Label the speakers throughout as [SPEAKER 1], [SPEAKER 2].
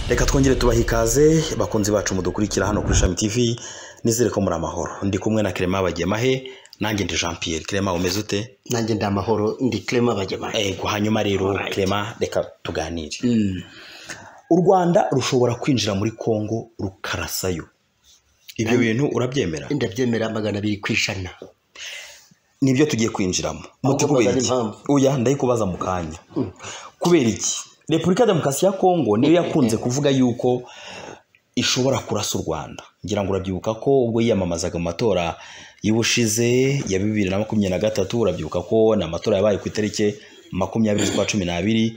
[SPEAKER 1] reka twongere tubaha ikaze bakunzi bacu mudukurikira hano kuri shami tv nizere ko muri amahoro ndi kumwe na kerema bagemahe nanjye ndi jean pierre kerema umeze ute
[SPEAKER 2] nanjye ndi amahoro ndi kirema bagemanye
[SPEAKER 1] yego hanyuma rero kerema reka tuganire
[SPEAKER 2] Mm.
[SPEAKER 1] u rwanda rushobora kwinjira muri kongo rukarasayo ibyo bintu urabyemera
[SPEAKER 2] ndabyemera magana abiri ku ijana
[SPEAKER 1] nibyo tugiye kwinjiramo
[SPEAKER 2] Ahubwo
[SPEAKER 1] kubera
[SPEAKER 2] mbaza
[SPEAKER 1] iki
[SPEAKER 2] n'impamvu.
[SPEAKER 1] oya ndayikubaza mu kanya kubera iki repubulika ya demokarasi ya kongo niyo yakunze kuvuga yuko ishobora kurasa u rwanda ngira ngo urabyibuka ko ubwo yiyamamazaga mu matora y'ubushize ya bibiri na makumyabiri na gatatu urabyibuka ko ni amatora yabaye ku itariki makumyabiri z'ukwa cumi n'abiri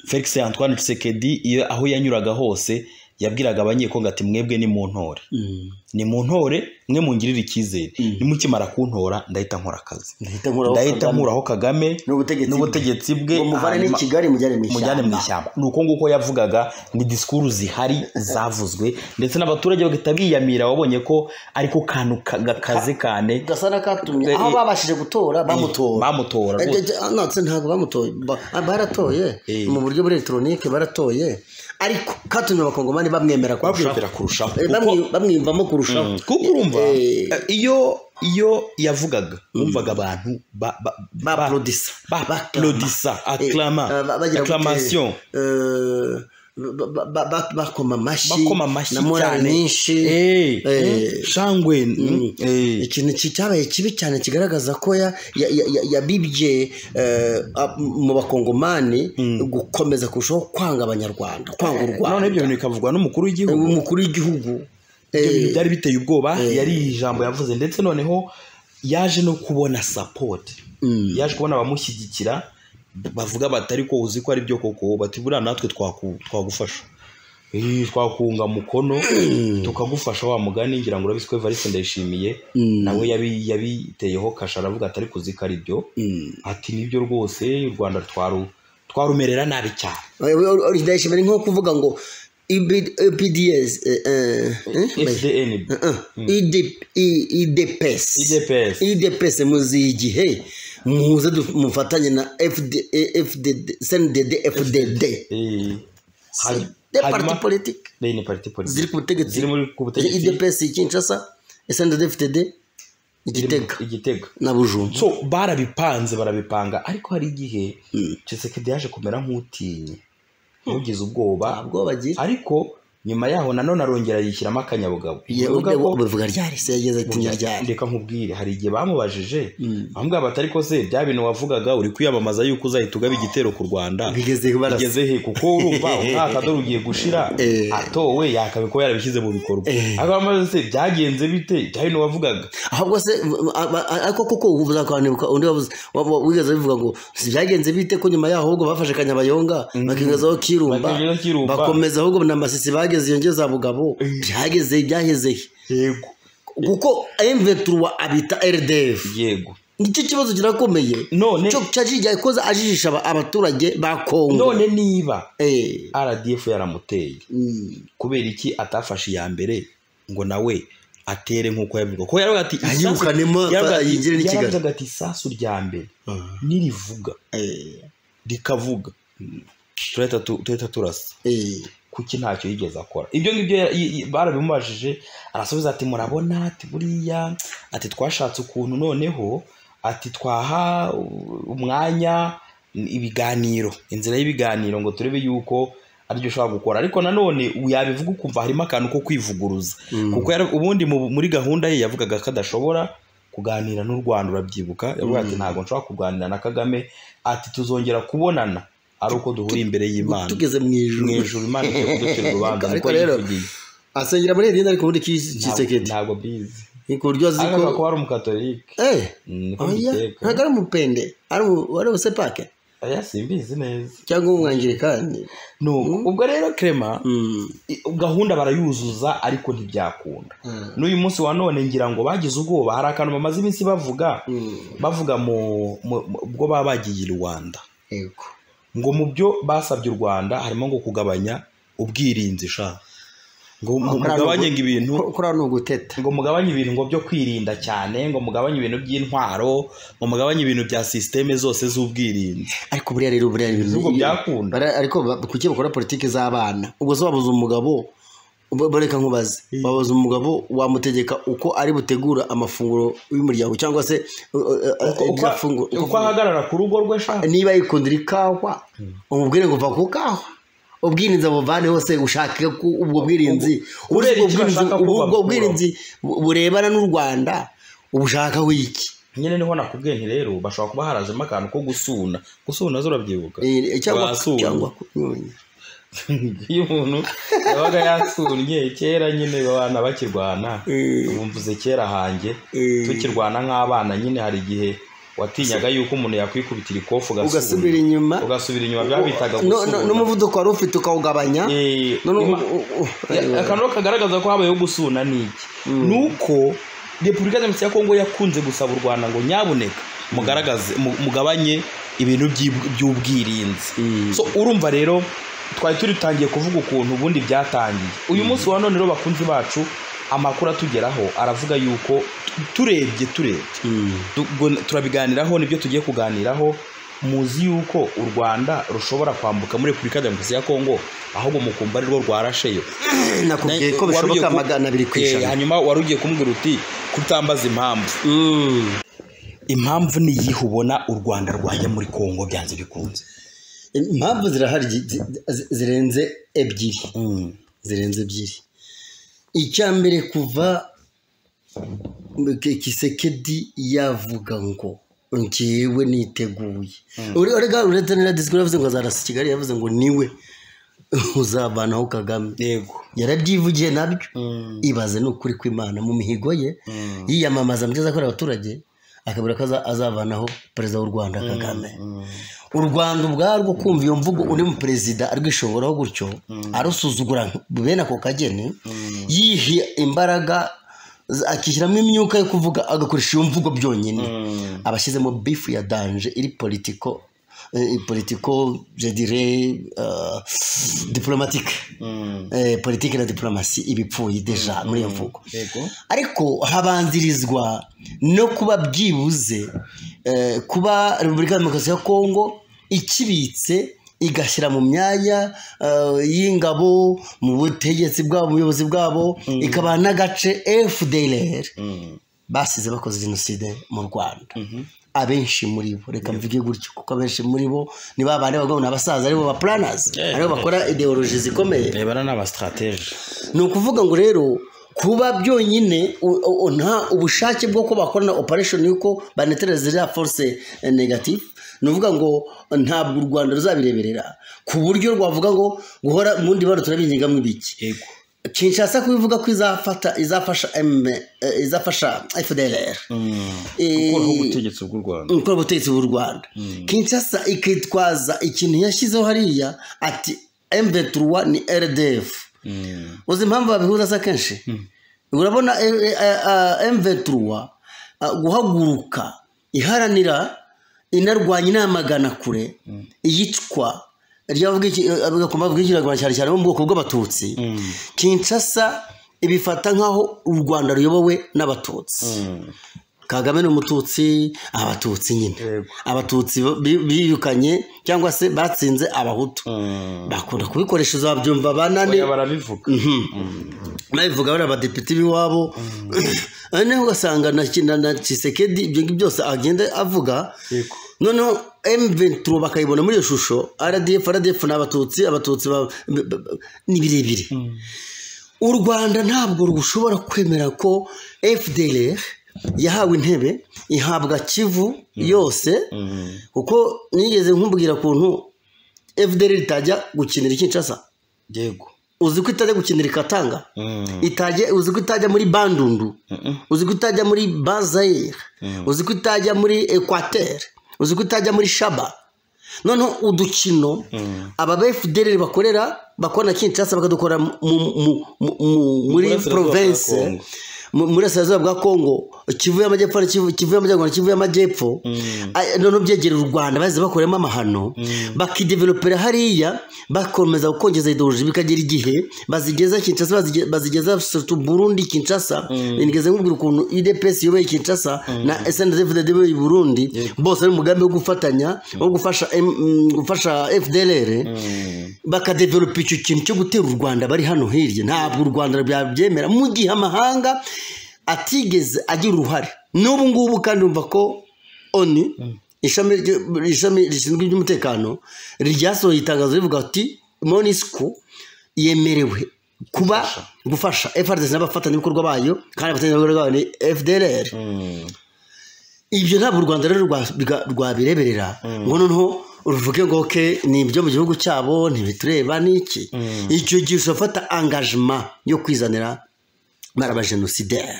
[SPEAKER 1] felix antoine Tshisekedi iyo aho yanyuraga hose yabwiraga abanyekongo ati mwebwe ni mu ntore
[SPEAKER 2] Mm.
[SPEAKER 1] ni mu ntore mwe mungirire icyizere nimukimara kuntora ndahita nkora akazi
[SPEAKER 2] ndahita nkuraho
[SPEAKER 1] ndahita
[SPEAKER 2] Kagame.
[SPEAKER 1] nkuraho kagame
[SPEAKER 2] n'ubutegetsi
[SPEAKER 1] n'ubutegetsi bwe
[SPEAKER 2] ngo muvane n'i
[SPEAKER 1] hanyuma
[SPEAKER 2] kigali mujyane mu
[SPEAKER 1] mujyane mu
[SPEAKER 2] ishyamba
[SPEAKER 1] ishyamba ni uko nguko yavugaga ni disikuru zihari zavuzwe ndetse n'abaturage bagahita biyamira wabonye ko ariko kantu ka- gakaze cyane
[SPEAKER 2] gasa n'akatumye
[SPEAKER 1] Eh,
[SPEAKER 2] aho
[SPEAKER 1] eh.
[SPEAKER 2] babashije gutora bamutora
[SPEAKER 1] bamutora
[SPEAKER 2] Eh,
[SPEAKER 1] rwose.
[SPEAKER 2] eh, eh, no, se ntabwo bamutoye Ba- ah, baratoye
[SPEAKER 1] Eh.
[SPEAKER 2] mu buryo bwa elegitoronike baratoye ariko katumye abakongomani bamwemera
[SPEAKER 1] Bamwemera kurushaho.
[SPEAKER 2] Eh, bamwi- bamwiyumvamo kurushaho
[SPEAKER 1] Mm. kuko urumva
[SPEAKER 2] Eh,
[SPEAKER 1] eh, iyo iyo yavugaga wumvaga abantu ba- ba- ba-
[SPEAKER 2] Baplodisa.
[SPEAKER 1] baplodisa
[SPEAKER 2] eh,
[SPEAKER 1] aklama
[SPEAKER 2] eh, ba- bagira gute,
[SPEAKER 1] aklamation
[SPEAKER 2] eh, ba- ba- ba- ba- bakoma amashyi
[SPEAKER 1] bakoma amashyi
[SPEAKER 2] na morali
[SPEAKER 1] cyane
[SPEAKER 2] nyinshi
[SPEAKER 1] Eh,
[SPEAKER 2] Eh.
[SPEAKER 1] mm, shangwe mm, eh.
[SPEAKER 2] ikintu ki- cyabaye kibi cyane kigaragaza ko ya- ya- ya- ya- yabibye eh, ab- mu bakongomani gukomeza kurushaho kwanga abanyarwanda kwanga u
[SPEAKER 1] none ibyo
[SPEAKER 2] rwanda
[SPEAKER 1] bintu bikavugwa n'umukuru w'igihugu
[SPEAKER 2] umukuru w'igihugu
[SPEAKER 1] ibyo bintu
[SPEAKER 2] eh,
[SPEAKER 1] byari biteye ubwoba yari ijambo yavuze ndetse noneho yaje no kubona sapoti yaje kubona abamushyigikira bavuga bati ariko uzi ko ari byo koko bati buriya natwe twaku- twagufasha Eh, twakunga mukono tukagufasha wa mugani ngira ngo urabizi ko evariste ndayishimiye nawe yabi- yabiteyeho kasha aravuga ati ariko uzi ko ari byo ati nibyo rwose u rwanda twaru twarumerera nabi cyane
[SPEAKER 2] ndayishimira ni nko kuvuga ngo ibds
[SPEAKER 1] fdn
[SPEAKER 2] idps
[SPEAKER 1] idps
[SPEAKER 2] idps muziye igihe muze du- mufatanye na FD- FDD sndd fdd
[SPEAKER 1] Eh, hari-
[SPEAKER 2] de parti
[SPEAKER 1] hanyuma-
[SPEAKER 2] politique
[SPEAKER 1] Deni parti politique.
[SPEAKER 2] ziri ku butegetsi
[SPEAKER 1] Ziri muri ku butegetsi.
[SPEAKER 2] idps kinshasa sndd fdd
[SPEAKER 1] Ziri mu-
[SPEAKER 2] igitega
[SPEAKER 1] Igitega.
[SPEAKER 2] na bujumba
[SPEAKER 1] So barabipanze barabipanga ariko hari igihe Tshisekedi yaje kumera nk'utinye. Ugize ubwoba
[SPEAKER 2] ntabwo bagira
[SPEAKER 1] ariko nyuma yaho nanone arongera yishyiramo akanyabugabo.
[SPEAKER 2] Ye-
[SPEAKER 1] Bivuga ko-
[SPEAKER 2] bivuga ryari se yageze atinya ryari
[SPEAKER 1] reka nkubwire hari igihe bamubajije bamubwira bati ariko se bya bintu wavugaga uri kwiyamamaza yuko uzahita ugaba igitero ku rwanda
[SPEAKER 2] bigeze barasa
[SPEAKER 1] bigeze he kuko urumva umwaka dore ugiye gushira
[SPEAKER 2] Eh.
[SPEAKER 1] atowe yakabe ko yarabishyize mu bikorwa ariko bamaze se byagenze bite bya bintu wavugaga
[SPEAKER 2] ahubwo se a- a- ariko koko ubu uzakanibuka undi wavuze wa- wa- wigeze bivuga ngo si byagenze bite ko nyuma yaho ahubwo bafashe kanyabayonga bakigezaho kirumba
[SPEAKER 1] Bakigezaho Kirumba.
[SPEAKER 2] bakomeza ahubwo na masisi bageze iyo ngeza bugabo byageze byaheze he?
[SPEAKER 1] yego
[SPEAKER 2] kuko M23 abita RDF
[SPEAKER 1] yego
[SPEAKER 2] nicyo kibazo kirakomeye
[SPEAKER 1] None-
[SPEAKER 2] cyo cyajiye yakoze ajijisha aba- abaturage ba Kongo
[SPEAKER 1] none niba
[SPEAKER 2] eh
[SPEAKER 1] rdf yaramuteye
[SPEAKER 2] mm,
[SPEAKER 1] kubera iki atafashe iya mbere ngo nawe atere nk'uko yabivuga ko yaravuga ati isasu-
[SPEAKER 2] Ayirukanemo,
[SPEAKER 1] yaravuga ati-
[SPEAKER 2] yinjire n'i Kigali.
[SPEAKER 1] yaravuga ati isasu rya mbere nirivuga
[SPEAKER 2] eh
[SPEAKER 1] rikavuga turahita tu- turahita turasa
[SPEAKER 2] eh
[SPEAKER 1] kuki ntacyo yigeze akora ibyo ngibyo ya- i- i- barabimubajije arasubiza ati murabona ati buriya ati twashatse ukuntu noneho ati twaha u- umwanya ibiganiro inzira y'ibiganiro ngo turebe yuko aribyo ushobora gukora ariko nanone yabivuga ukumva harimo akantu ko kwivuguruza kuko yara- ubundi mu- muri gahunda ye yavugaga ko adashobora kuganira n'u Rwanda urabyibuka yavuga ati ntabwo nshobora kuganira na Kagame ati tuzongera kubonana ari uko duhuriye imbere y'Imana
[SPEAKER 2] tugeze mu
[SPEAKER 1] mu
[SPEAKER 2] ijuru
[SPEAKER 1] ijuru imana ijya kudutera urubanza
[SPEAKER 2] Ariko
[SPEAKER 1] niko
[SPEAKER 2] rero,
[SPEAKER 1] yivugiye
[SPEAKER 2] asengera muri Irindi ariko muri
[SPEAKER 1] Ntabwo-
[SPEAKER 2] Kisekedi
[SPEAKER 1] ntabwo bizi
[SPEAKER 2] ku buryo azi
[SPEAKER 1] ariko
[SPEAKER 2] ko
[SPEAKER 1] ko ari umukatorike
[SPEAKER 2] eh
[SPEAKER 1] niko
[SPEAKER 2] Oya,
[SPEAKER 1] mbikeka
[SPEAKER 2] ntabwo ari umupende ari umu- ari ubusepake
[SPEAKER 1] aya simbizi neza
[SPEAKER 2] cyangwa umwangilikani
[SPEAKER 1] nuko ubwo rero krema
[SPEAKER 2] Mm,
[SPEAKER 1] i- gahunda barayuzuza ariko ntibyakunda
[SPEAKER 2] mm,
[SPEAKER 1] n'uyu munsi wa none ngira ngo bagize ubwoba hari akantu bamaze iminsi bavuga
[SPEAKER 2] mm,
[SPEAKER 1] bavuga mu mu- mu- ubwo baba bagiye i rwanda
[SPEAKER 2] yego
[SPEAKER 1] ngo mu byo basabye u rwanda harimo ngo kugabanya ubwirinzi sha ngo mu- mugabanye ngo ibintu
[SPEAKER 2] kuriya ni uguteta
[SPEAKER 1] ngo mugabanye ibintu ngo byo kwirinda cyane ngo mugabanye ibintu by'intwaro ngo mugabanye ibintu bya sisiteme zose z'ubwirinzi
[SPEAKER 2] ariko buriya rero buriya ni ibintu
[SPEAKER 1] Nubwo byakunda.
[SPEAKER 2] bara- ariko ba- kuki bakora politiki z'abana ubwo se wabuze umugabo ba- ba- reka nkubaze wabuze umugabo wamutegeka uko ari butegura amafunguro y'umuryango cyangwa se uh, uh, uh,
[SPEAKER 1] Uko- uko-
[SPEAKER 2] iryafungu-
[SPEAKER 1] uko ahagarara ku rugo rwe shaka
[SPEAKER 2] niba yikundira ikawa umubwire ngo uva ku kawa ubwirinzi abuvane hose ushake ku- ubwo bwirinzi
[SPEAKER 1] Ubwo-
[SPEAKER 2] Ubu-
[SPEAKER 1] ureba icyo
[SPEAKER 2] ubwirinzi-
[SPEAKER 1] bashaka
[SPEAKER 2] ubu- ubwo
[SPEAKER 1] kubakuraho.
[SPEAKER 2] bwirinzi bu- burebana n'u rwanda ubushakaho iki
[SPEAKER 1] nyine niho nakubwiye nti rero bashobora kuba harazemo akantu ko gusuna gusuna zo urabyibuka
[SPEAKER 2] Eh, cyangwa
[SPEAKER 1] Wasura.
[SPEAKER 2] cyangwa kunyonya
[SPEAKER 1] iyo umuntu yabaga yasunye kera nyine abana bakirwana
[SPEAKER 2] Eh.
[SPEAKER 1] bumvuze kera hanjye
[SPEAKER 2] Eh.
[SPEAKER 1] tukirwana nk'abana nyine hari igihe watinyaga yuko umuntu yakwikubitira ikofu ugasuna.
[SPEAKER 2] ugasubira inyuma
[SPEAKER 1] ugasubira inyuma byabitaga
[SPEAKER 2] No- no-
[SPEAKER 1] gusuna.
[SPEAKER 2] n'umuvuduko wari ufite ukawugabanya
[SPEAKER 1] Eh,
[SPEAKER 2] none ubu-
[SPEAKER 1] ima-
[SPEAKER 2] u- u-
[SPEAKER 1] Ya- akantu kagaragaza ko habayeho gusuna ni iki ni uko repubulika demokarasi ya kongo yakunze gusaba u rwanda ngo nyabuneka mugaragaze mu- mugabanye ibintu by'ib- by'ubwirinzi
[SPEAKER 2] Mm.
[SPEAKER 1] so urumva rero twari turi dutangiye kuvuga ukuntu ubundi byatangiye uyu munsi wa none rero bakunzi bacu amakuru atugeraho aravuga yuko tu- turebye turebye
[SPEAKER 2] Mm.
[SPEAKER 1] Tugo- turabiganiraho nibyo tugiye kuganiraho muzi yuko u rwanda rushobora kwambuka muri repubulika demokarasi ya kongo ahubwo mukumva ari rwo rwarasheyo
[SPEAKER 2] nakubwiye ko
[SPEAKER 1] Wari ugiye
[SPEAKER 2] bishoboka
[SPEAKER 1] ku-
[SPEAKER 2] magana abiri ku
[SPEAKER 1] Eh,
[SPEAKER 2] ijana
[SPEAKER 1] hanyuma wari ugiye kumbwira uti kutambaza impamvu
[SPEAKER 2] Mm.
[SPEAKER 1] impamvu ni iyihe ubona u rwanda rwajya muri kongo byanze bikunze
[SPEAKER 2] impamvu zirahari zi- zi- zi- zirenze ebyiri zirenze ebyiri icya mbere kuva Ki- kisekedi yavuga ngo ngewe niteguye Ure- urega uretse na disikuru yavuze ngo azarasa i kigali yavuze ngo niwe uzavanaho kagame
[SPEAKER 1] yego
[SPEAKER 2] yarabyivugiye nabyo ibaze ni ukuri kw'imana mu mihigo ye yiyamamaza mu byo azakorera abaturage akabura ko aza- azavanaho perezida w'u rwanda kagame u rwanda ubwarwo kumva iyo mvugo undi mu perezida arwishoboraho gutyo arusuzugura bene ako kageni yihe imbaraga z- akishyiramo imyuka yo kuvuga agakoresha iyo mvugo byonyine abashyizemo bifu ya danje iri politiko eh, politiko je dirais, euh, diplomatique eh, politiki na diplomasi ibipfuye deja muri iyo mvugo
[SPEAKER 1] yego
[SPEAKER 2] ariko habanzirizwa no kuba byibuze eh, kuba repubulika ya demokarasi ya kongo ikibitse igashyira mu myanya eh, y'ingabo mu butegetsi bwabo mu buyobozi bwabo ikabaha n'agace fdlr basize bakoze jenoside mu rwanda abenshi muri bo reka mvuge gutyo kuko abenshi muri bo ni ba bandi bagabo ni abasaza aribo ba planners
[SPEAKER 1] Eh,
[SPEAKER 2] aribo bakora ideoloji zikomeye
[SPEAKER 1] rebana n'abasitratege
[SPEAKER 2] ni ukuvuga ngo rero kuba byonyine u- u- nta ubushake bwo ko bakorana operation yuko banetereza ziriya force eh, negative ni ukuvuga ngo ntabwo u rwanda ruzabireberera ku buryo rwavuga ngo guhora mu ndibaniro turabingingamo ibiki
[SPEAKER 1] yego
[SPEAKER 2] kinshasa kubivuga ko izafata izafasha M, eh, izafasha fdlr Eh,
[SPEAKER 1] gukuraho ubutegetsi bw'u rwanda
[SPEAKER 2] gukora ubutegetsi bw'u rwanda kinshasa ikitwaza ikintu yashyizeho hariya ati mv3 ni rdf uzi impamvu babihuza se kenshi urabona mv3 guhaguruka iharanira inarwanya inamagana kure iyicwa ryavuga iki eh, bagakoma bavuga ikiragura cyane cyane bo mu bwoko bw'abatutsi kinshasa ibifata nk'aho u rwanda ruyobowe n'abatutsi kagame ni umututsi abatutsi nyine
[SPEAKER 1] Yego.
[SPEAKER 2] abatutsi bi- birukanye cyangwa se batsinze abahutu bakunda kubikoresha uzabyumva banane
[SPEAKER 1] oya barabivuga
[SPEAKER 2] babivuga bari abadepite b'iwabo noneho ugasanga na Ki- na- na kisekedi ibyo ngibyo byose agenda avuga
[SPEAKER 1] Yego.
[SPEAKER 2] noneho M23 bakayibona muri iyo shusho RDF RDF ni abatutsi abatutsi ba- b- b- ni birebire u rwanda ntabwo rushobora kwemera ko fdr yahawe intebe ihabwa kivu yose kuko nigeze nkubwira kuntu fdr itajya gukinira ikinshasa
[SPEAKER 1] yego
[SPEAKER 2] uzi ko itajya gukinira ikatanga itajya uzi ko itajya muri bandundu uzi ko itajya muri bazayire uzi ko itajya muri ekwateri uzi ko itajya muri shaba noneho udukino aba bfdr bakorera bakora na kinshasa bakadukorera mu- mu- mu- mu- muri
[SPEAKER 1] Burasirazuba bwa
[SPEAKER 2] provensi
[SPEAKER 1] Kongo.
[SPEAKER 2] mu- burasirazuba bwa kongo kivu y'amajyepfo na Kivu- kivu y'amajyaruguru na kivu y'amajyepfo Ah, none ubyegerera u rwanda bazi bakoramo amahano bakidevelopera hariya bakomeza gukongeza ideoloji bikagera igihe bazigeza kinshasa bazige- bazigeza sotu burundi kinshasa nigeze nkubwira ukuntu idps iyoboye kinshasa na sndfdd iyoboye burundi bose ari umugambi wo gufatanya wo gufasha M- mm, gufasha fdlr bakadevelopa icyo kintu cyo gutera u rwanda bari hano hirya ntabwo u rwanda byabyemera mu gihe amahanga atigeze agira uruhare n'ubu ngubu kandi umva ko oni ishami ry- ishami rishinzwe iby'umutekano ryasohoye itangazo rivuga ati monisco yemerewe kuba gufasha FRDC n'abafatanyabikorwa bayo kandi abafatanyabikorwa bayo ni FDLR ibyo ntabwo u rwanda rero rwa- rwa- rwabireberera ngo noneho ruvuge ngo ke ni ibyo mu gihugu cyabo ntibitureba ni iki icyo gihe ushobora angajima yo kwizanira barabajenosidaire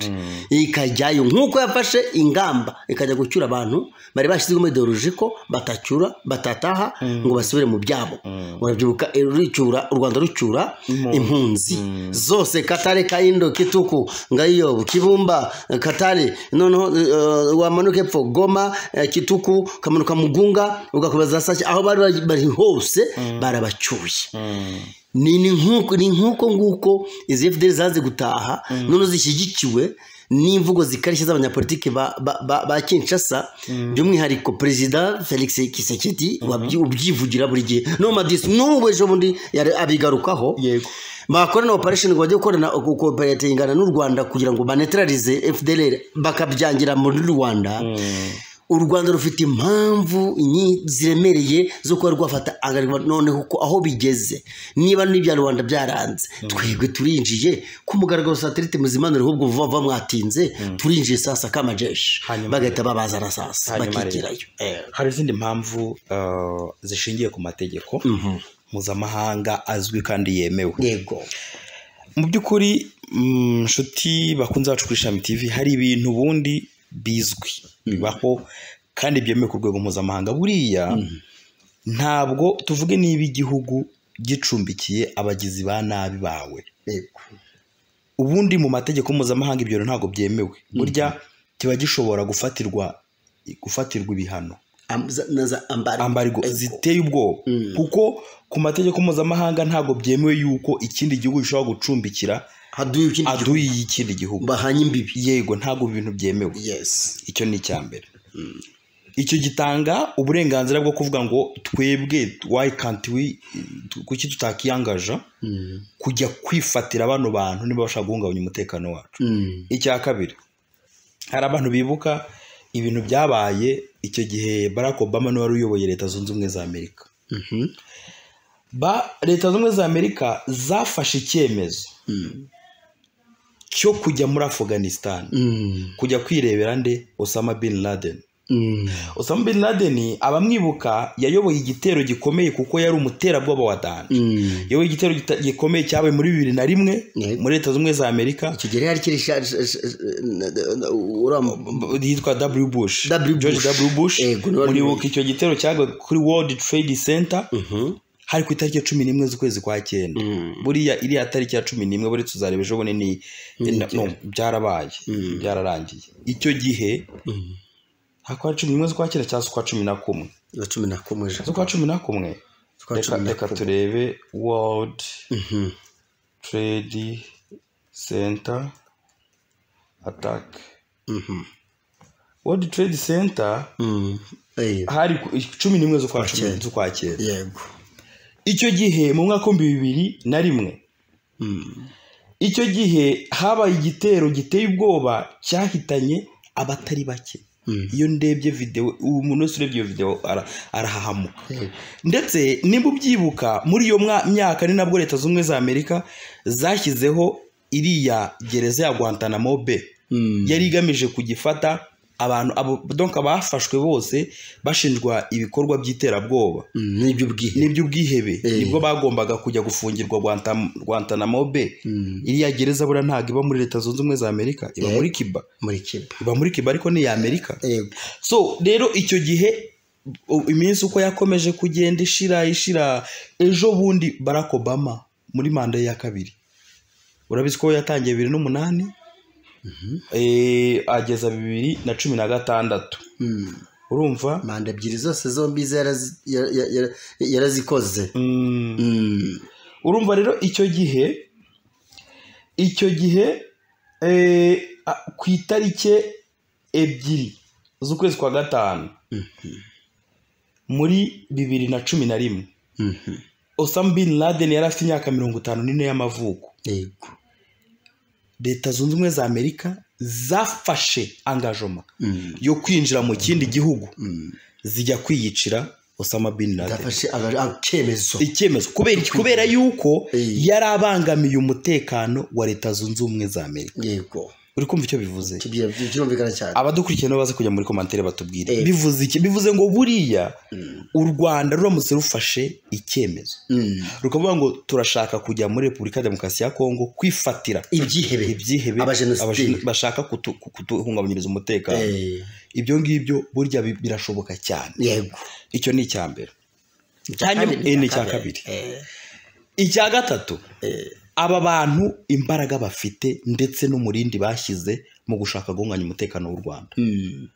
[SPEAKER 2] ikajyayo nk'uko yafashe ingamba ikajya gucyura abantu bari bashyizwemo ideoloji ko batacyura batataha ngo basubire mu byabo urabyibuka eh, rucyura u rwanda rucyura impunzi zose katare kayindo kituku ngayiyobo kibumba eh, katare noneho eh, eh, wamanuka epfo goma eh, kituku ukamanuka mugunga ugakomeza sashya aho bari bari- bari hose barabacyuye ni ni nk'uko ni nk'uko nguko izi fdr zazi gutaha none zishyigikiwe n'imvugo zikarishye z'abanyapolitiki ba, ba, ba, ba kinshasa by'umwihariko perezida felix kisekedi ubyivugira buri gihe nomadisi n'ubu ejo bundi yari- abigarukaho
[SPEAKER 1] yego
[SPEAKER 2] bakora na operation ngo bajye gukorana gukoperatingana n'u rwanda kugira ngo banetralize fdlr bakabyangira muri rwanda u rwanda rufite impamvu nyi- ziremereye zo kuba rwafata agarwa noneho ko aho bigeze niba n'ibya rwanda byaranze twebwe turinjiye ku mugaragaro satelite muzimanura ahubwo vuba vuba mwatinze turinjiye sasa k'amajeshi
[SPEAKER 1] Hanyuma-
[SPEAKER 2] bagahita babazana sasa
[SPEAKER 1] Hanyuma rero.
[SPEAKER 2] bakigirayo Eh,
[SPEAKER 1] hari izindi mpamvu eh, zishingiye ku mategeko
[SPEAKER 2] mhm.
[SPEAKER 1] mpuzamahanga azwi kandi yemewe
[SPEAKER 2] yego
[SPEAKER 1] mu by'ukuri mm, nshuti bakunze bacu kuri ishami tv hari ibintu ubundi bizwi bibaho kandi byemewe ku rwego mpuzamahanga buriya ntabwo tuvuge niba igihugu gicumbikiye abagizi ba nabi bawe
[SPEAKER 2] yego
[SPEAKER 1] ubundi mu mategeko mpuzamahanga ibyo bintu ntabwo byemewe burya kiba gishobora gufatirwa gufatirwa ibihano
[SPEAKER 2] Am- za- na za ambari
[SPEAKER 1] ambargo ziteye ubwoba kuko ku mategeko mpuzamahanga ntabwo byemewe yuko ikindi gihugu gishobora gucumbikira
[SPEAKER 2] haduye ikindi gihugu.
[SPEAKER 1] aduyi y'ikindi gihugu
[SPEAKER 2] bahanye imbibi
[SPEAKER 1] yego ntabwo ibintu byemewe
[SPEAKER 2] yes
[SPEAKER 1] icyo ni icya mbere icyo gitanga uburenganzira bwo kuvuga ngo twebwe why can't we kuki tutakiyangaja kujya kwifatira bano bantu niba bashaka guhungabanya umutekano wacu icya kabiri hari abantu bibuka ibintu byabaye icyo gihe barack obama niwe wari uyoboye leta zunze ubumwe za amerika ba leta zunze ubumwe za amerika zafashe icyemezo cyo kujya muri afganisitani kujya kwirebera nde osama bin laden osama bin laden abamwibuka yayoboye igitero gikomeye kuko yari umuterabwoba wa dani yayoboye igitero gita- gikomeye cyabaye muri bibiri na rimwe
[SPEAKER 2] Yego.
[SPEAKER 1] muri leta z'ubumwe za amerika
[SPEAKER 2] icyo gihe yari kiri
[SPEAKER 1] yitwa w bush
[SPEAKER 2] W.
[SPEAKER 1] george
[SPEAKER 2] Bush.
[SPEAKER 1] w bush
[SPEAKER 2] Yego, niwe
[SPEAKER 1] muribuka icyo gitero cyabaye kuri world trade center hari ku itariki ya cumi n'imwe z'ukwezi kwa cyenda buriya iriya tariki ya cumi n'imwe buri tuzareba ejo bundi ni na- no, byarabaye byararangiye icyo gihe hakwa cumi n'imwe z'ukwa cyenda cyangwa z'ukwa cumi na kumwe
[SPEAKER 2] na cumi na kumwe ejo
[SPEAKER 1] z'ukwa cumi na kumwe
[SPEAKER 2] Z'ukwa
[SPEAKER 1] reka
[SPEAKER 2] cumi na
[SPEAKER 1] reka turebe world trade center attack world trade center
[SPEAKER 2] Mm. Eh,
[SPEAKER 1] hari ku- cumi n'imwe z'ukwa cumi
[SPEAKER 2] cyenda.
[SPEAKER 1] z'ukwa cyenda
[SPEAKER 2] yego
[SPEAKER 1] icyo gihe mu mwaka w'ibihumbi bibiri na rimwe icyo gihe habaye igitero giteye ubwoba cyahitanye abatari bake iyo ndebye videwo ubu umuntu wese urebye iyo videwo ara- arahahamuka ndetse niba ubyibuka muri iyo mwa- myaka ni nabwo leta z'ubumwe za amerika zashyizeho iriya gereza ya guantanamo be yari igamije kugifata abantu abo donc abafashwe bose bashinjwa ibikorwa by'iterabwoba
[SPEAKER 2] Mm, n'ibyo bwihe
[SPEAKER 1] n'iby'ubwihebe nibwo bagombaga kujya gufungirwa Guantam- guantanamo be iriya gereza buriya ntabwo iba muri leta zunze ubumwe za amerika iba muri kiba
[SPEAKER 2] muri kiba
[SPEAKER 1] iba muri kiba ariko ni iya amerika
[SPEAKER 2] yego
[SPEAKER 1] so rero icyo gihe u- iminsi uko yakomeje kugenda ishira ishira ejo bundi barack obama muri manda ye ya kabiri urabizi ko we yatangiye bibiri n'umunani ageza bibiri na cumi na gatandatu urumva
[SPEAKER 2] manda ebyiri zose zombi ze yarazi- ya- ya- ya- yarazikoze Mm.
[SPEAKER 1] urumva rero icyo gihe icyo gihe eh, a- ku itariki ebyiri z'ukwezi kwa gatanu muri bibiri na cumi na rimwe
[SPEAKER 2] Mhm.
[SPEAKER 1] osama bin laden yari afite imyaka mirongo itanu n'ine y'amavuko
[SPEAKER 2] yego
[SPEAKER 1] leta zunze ubumwe za amerika zafashe angajoma
[SPEAKER 2] Mm.
[SPEAKER 1] yo kwinjira mu kindi gihugu
[SPEAKER 2] Mm.
[SPEAKER 1] zijya kwiyicira osama bin laden
[SPEAKER 2] zafashe aga- akemezo
[SPEAKER 1] icyemezo kubera iki kubera yuko
[SPEAKER 2] Eh.
[SPEAKER 1] yari abangamiye umutekano wa leta zunze ubumwe za amerika
[SPEAKER 2] yego
[SPEAKER 1] uri kumva icyo bivuze
[SPEAKER 2] Kibye- kibye- kirumvikana cyane
[SPEAKER 1] abadukurikiye nabo baze kujya muri komantere batubwire
[SPEAKER 2] Eh.
[SPEAKER 1] bivuze iki bivuze ngo buriya
[SPEAKER 2] Mm.
[SPEAKER 1] u rwanda ruramutse rufashe icyemezo
[SPEAKER 2] Mm.
[SPEAKER 1] rukavuga ngo turashaka kujya muri repubulika ya demokarasi ya kongo kwifatira
[SPEAKER 2] ibyihebe
[SPEAKER 1] ibyihebe
[SPEAKER 2] Abajenosideri.
[SPEAKER 1] abajeno- bashaka kutu- kuduhungabanyiriza umutekano
[SPEAKER 2] Eh,
[SPEAKER 1] ibyo ngibyo burya bi- birashoboka cyane
[SPEAKER 2] yego
[SPEAKER 1] icyo ni icya mbere
[SPEAKER 2] Icya
[SPEAKER 1] Hanyuma-
[SPEAKER 2] kabiri,
[SPEAKER 1] eh, ni
[SPEAKER 2] icya
[SPEAKER 1] icya kabiri.
[SPEAKER 2] Eh,
[SPEAKER 1] icya gatatu
[SPEAKER 2] eh,
[SPEAKER 1] aba bantu imbaraga bafite ndetse n'umurindi bashyize mu gushaka guhunganya umutekano w'u rwanda
[SPEAKER 2] mm,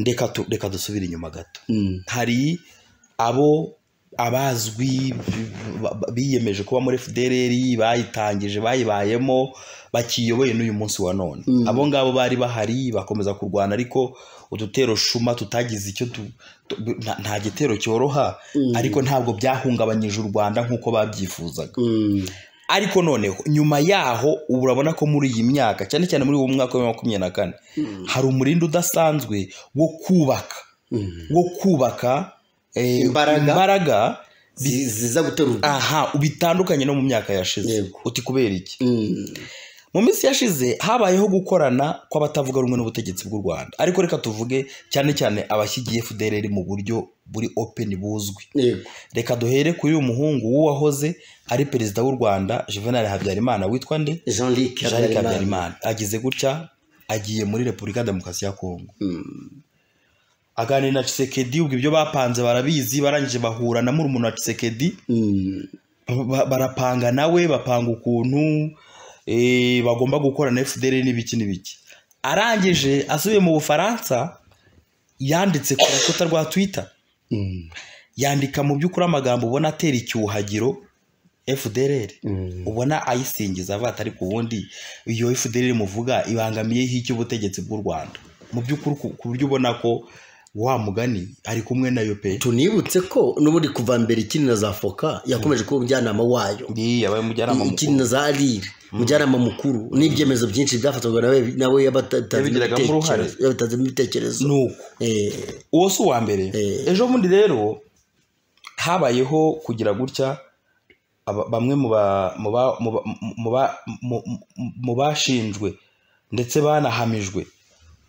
[SPEAKER 1] reka tu- reka dusubire inyuma gato
[SPEAKER 2] mm,
[SPEAKER 1] hari abo abazwi ba- ba- biyemeje kuba muri fdrr bayitangije bayibayemo bakiyoboye n'uyu munsi wa none
[SPEAKER 2] Mm.
[SPEAKER 1] abo ngabo bari bahari bakomeza kurwana ariko udutero shuma tutagize icyo tu- tu- nta- nta gitero cyoroha
[SPEAKER 2] Mm.
[SPEAKER 1] ariko ntabwo byahungabanyije u rwanda nk'uko babyifuzaga
[SPEAKER 2] mm,
[SPEAKER 1] ariko noneho nyuma yaho ubu urabona ko muri iyi myaka cyane cyane muri uwo mwaka wa makumyabiri na kane hari umurindi udasanzwe wo kubaka
[SPEAKER 2] mm.
[SPEAKER 1] wo kubaka eh,
[SPEAKER 2] Imbaraga.
[SPEAKER 1] imbaraga
[SPEAKER 2] Zi- ziza guterurwa
[SPEAKER 1] aha bitandukanye no mu myaka yashize
[SPEAKER 2] Yego.
[SPEAKER 1] uti kubera iki
[SPEAKER 2] Mm,
[SPEAKER 1] mu minsi yashize habayeho gukorana kw'abatavuga rumwe n'ubutegetsi bw'u rwanda ariko reka tuvuge cyane cyane abashyigiye fdrr mu buryo buri open buzwi
[SPEAKER 2] yego
[SPEAKER 1] reka duhere kuri uyu muhungu w'uwahoze ari perezida w'u rwanda juvenal habyarimana witwa nde
[SPEAKER 2] jean luc
[SPEAKER 1] Jean Luc Habyarimana agize gutya agiye muri Repubulika ya Demokarasi ya Kongo aganira na Tshisekedi ubwo ibyo bapanze barabizi barangije bahura na murumuna wa Tshisekedi ba- ba- barapanga nawe bapanga ukuntu eh, bagomba gukora na FDL n'ibiki n'ibiki arangije asubiye mu Bufaransa yanditse ku rukuta rwa Twitter yandika mu by'ukuri amagambo ubona atera icyuhagiro FDLR ubona ayisingiza avuga ati ariko ubundi iyo FDL muvuga ibangamiyeho iki ubutegetsi bw'u Rwanda mu by'ukuri ku- ku buryo ubona ko wa mugani ari kumwe nayo pe
[SPEAKER 2] tunibutse ko n'ubundi kuva mbere ikindi na za foka yakomeje kuba umujyanama wayo
[SPEAKER 1] iyi abaye umujyanama
[SPEAKER 2] ikindi
[SPEAKER 1] mukuru
[SPEAKER 2] na za riri umujyanama mukuru n'ibyemezo byinshi byafatwaga nawe nawe yabatanzemo
[SPEAKER 1] Yabigiragamo uruhare.
[SPEAKER 2] ibitekerezo yabitanzemo ibitekerezo
[SPEAKER 1] ni uko
[SPEAKER 2] Eh,
[SPEAKER 1] uwo si uwa mbere
[SPEAKER 2] Eh.
[SPEAKER 1] ejo bundi rero habayeho kugira gutya aba- bamwe mu ba- mu ba- mu ba- mu ba- mu- mu- mu bashinjwe ndetse banahamijwe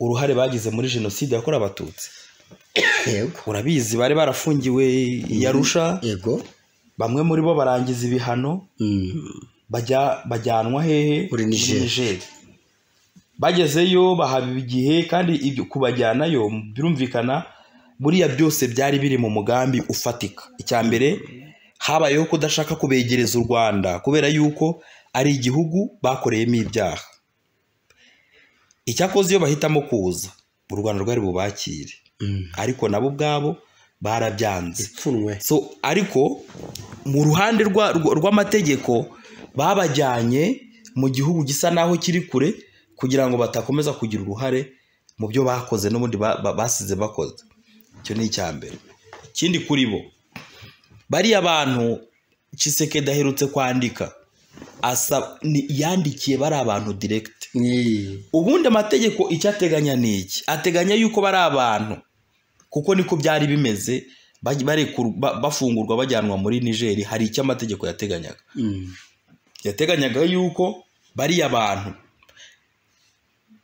[SPEAKER 1] uruhare bagize muri jenoside yakorewe abatutsi
[SPEAKER 2] yego
[SPEAKER 1] urabizi bari barafungiwe i Arusha
[SPEAKER 2] yego
[SPEAKER 1] bamwe muri bo barangiza ibihano
[SPEAKER 2] Mm,
[SPEAKER 1] bajya bajyanwa hehe
[SPEAKER 2] Muri Niger.
[SPEAKER 1] bagezeyo bahaba igihe kandi ibyo kubajyanayo birumvikana buriya byose byari biri mu mugambi ufatika icya mbere habayeho kudashaka kubegereza u rwanda kubera yuko ari igihugu bakoreyemo ibyaha icyakoze iyo bahitamo kuza u rwanda rwari bubakire
[SPEAKER 2] mm.
[SPEAKER 1] ariko nabo ubwabo barabyanze
[SPEAKER 2] ipfunwe
[SPEAKER 1] so ariko mu ruhande rwa- rwa- rw'amategeko babajyanye mu gihugu gisa naho kiri kure kugira ngo batakomeza kugira uruhare mu byo bakoze n'ubundi ba- ba- basize bakoze icyo ni icya mbere ikindi kuri bo bariya bantu Tshisekedi aherutse kwandika asa ni- yandikiye bari abantu direct
[SPEAKER 2] Ni-
[SPEAKER 1] ubundi amategeko icyo ateganya ni iki ateganya yuko bari abantu kuko niko byari bimeze baj- barekur- ba- bafungurwa bajyanwa muri nigeri hari icyo amategeko yateganyaga
[SPEAKER 2] Mm,
[SPEAKER 1] yateganyaga yuko bariya bantu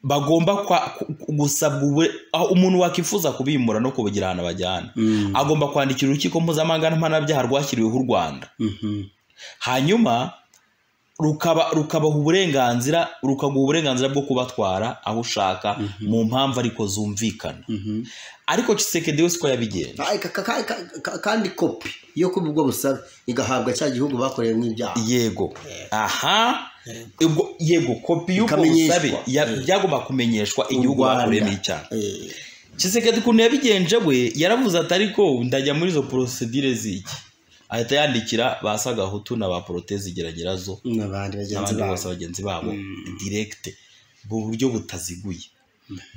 [SPEAKER 1] bagomba kwa- ku- ku- gusabwa ubure- aho umuntu wakwifuza kubimura no kubugira ahantu bajyana
[SPEAKER 2] mm,
[SPEAKER 1] agomba kwandikira urukiko mpuzamahanga mpanabyaha rwashyiriweho u rwanda
[SPEAKER 2] mhm.
[SPEAKER 1] hanyuma rukaba rukabaha uburenganzira rukaguha uburenganzira bwo kubatwara aho ushaka mu mpamvu ariko zumvikana
[SPEAKER 2] Mhm.
[SPEAKER 1] ariko Tshisekedi we siko yabigenza
[SPEAKER 2] Ay, ka- ka- ka- ka- kandi kopi yo kubwo busabe igahabwa cya gihugu bakoreyemo ibyaha
[SPEAKER 1] yego aha ubwo yego kopi y'ubwo
[SPEAKER 2] Ikamenyeshwa.
[SPEAKER 1] busabe ya- byagomba kumenyeshwa igihugu
[SPEAKER 2] Rwanda.
[SPEAKER 1] bakuremo icyaha
[SPEAKER 2] Eh,
[SPEAKER 1] kisekedi ukuntu yabigenje we yaravuze ati ariko ndajya muri izo porosidire z'iki ahita yandikira ba sagahutu na ba porotezi geragerazo
[SPEAKER 2] n'abandi bagenzi
[SPEAKER 1] n'abandi bose
[SPEAKER 2] babo
[SPEAKER 1] bagenzi babo direkite mu buryo butaziguye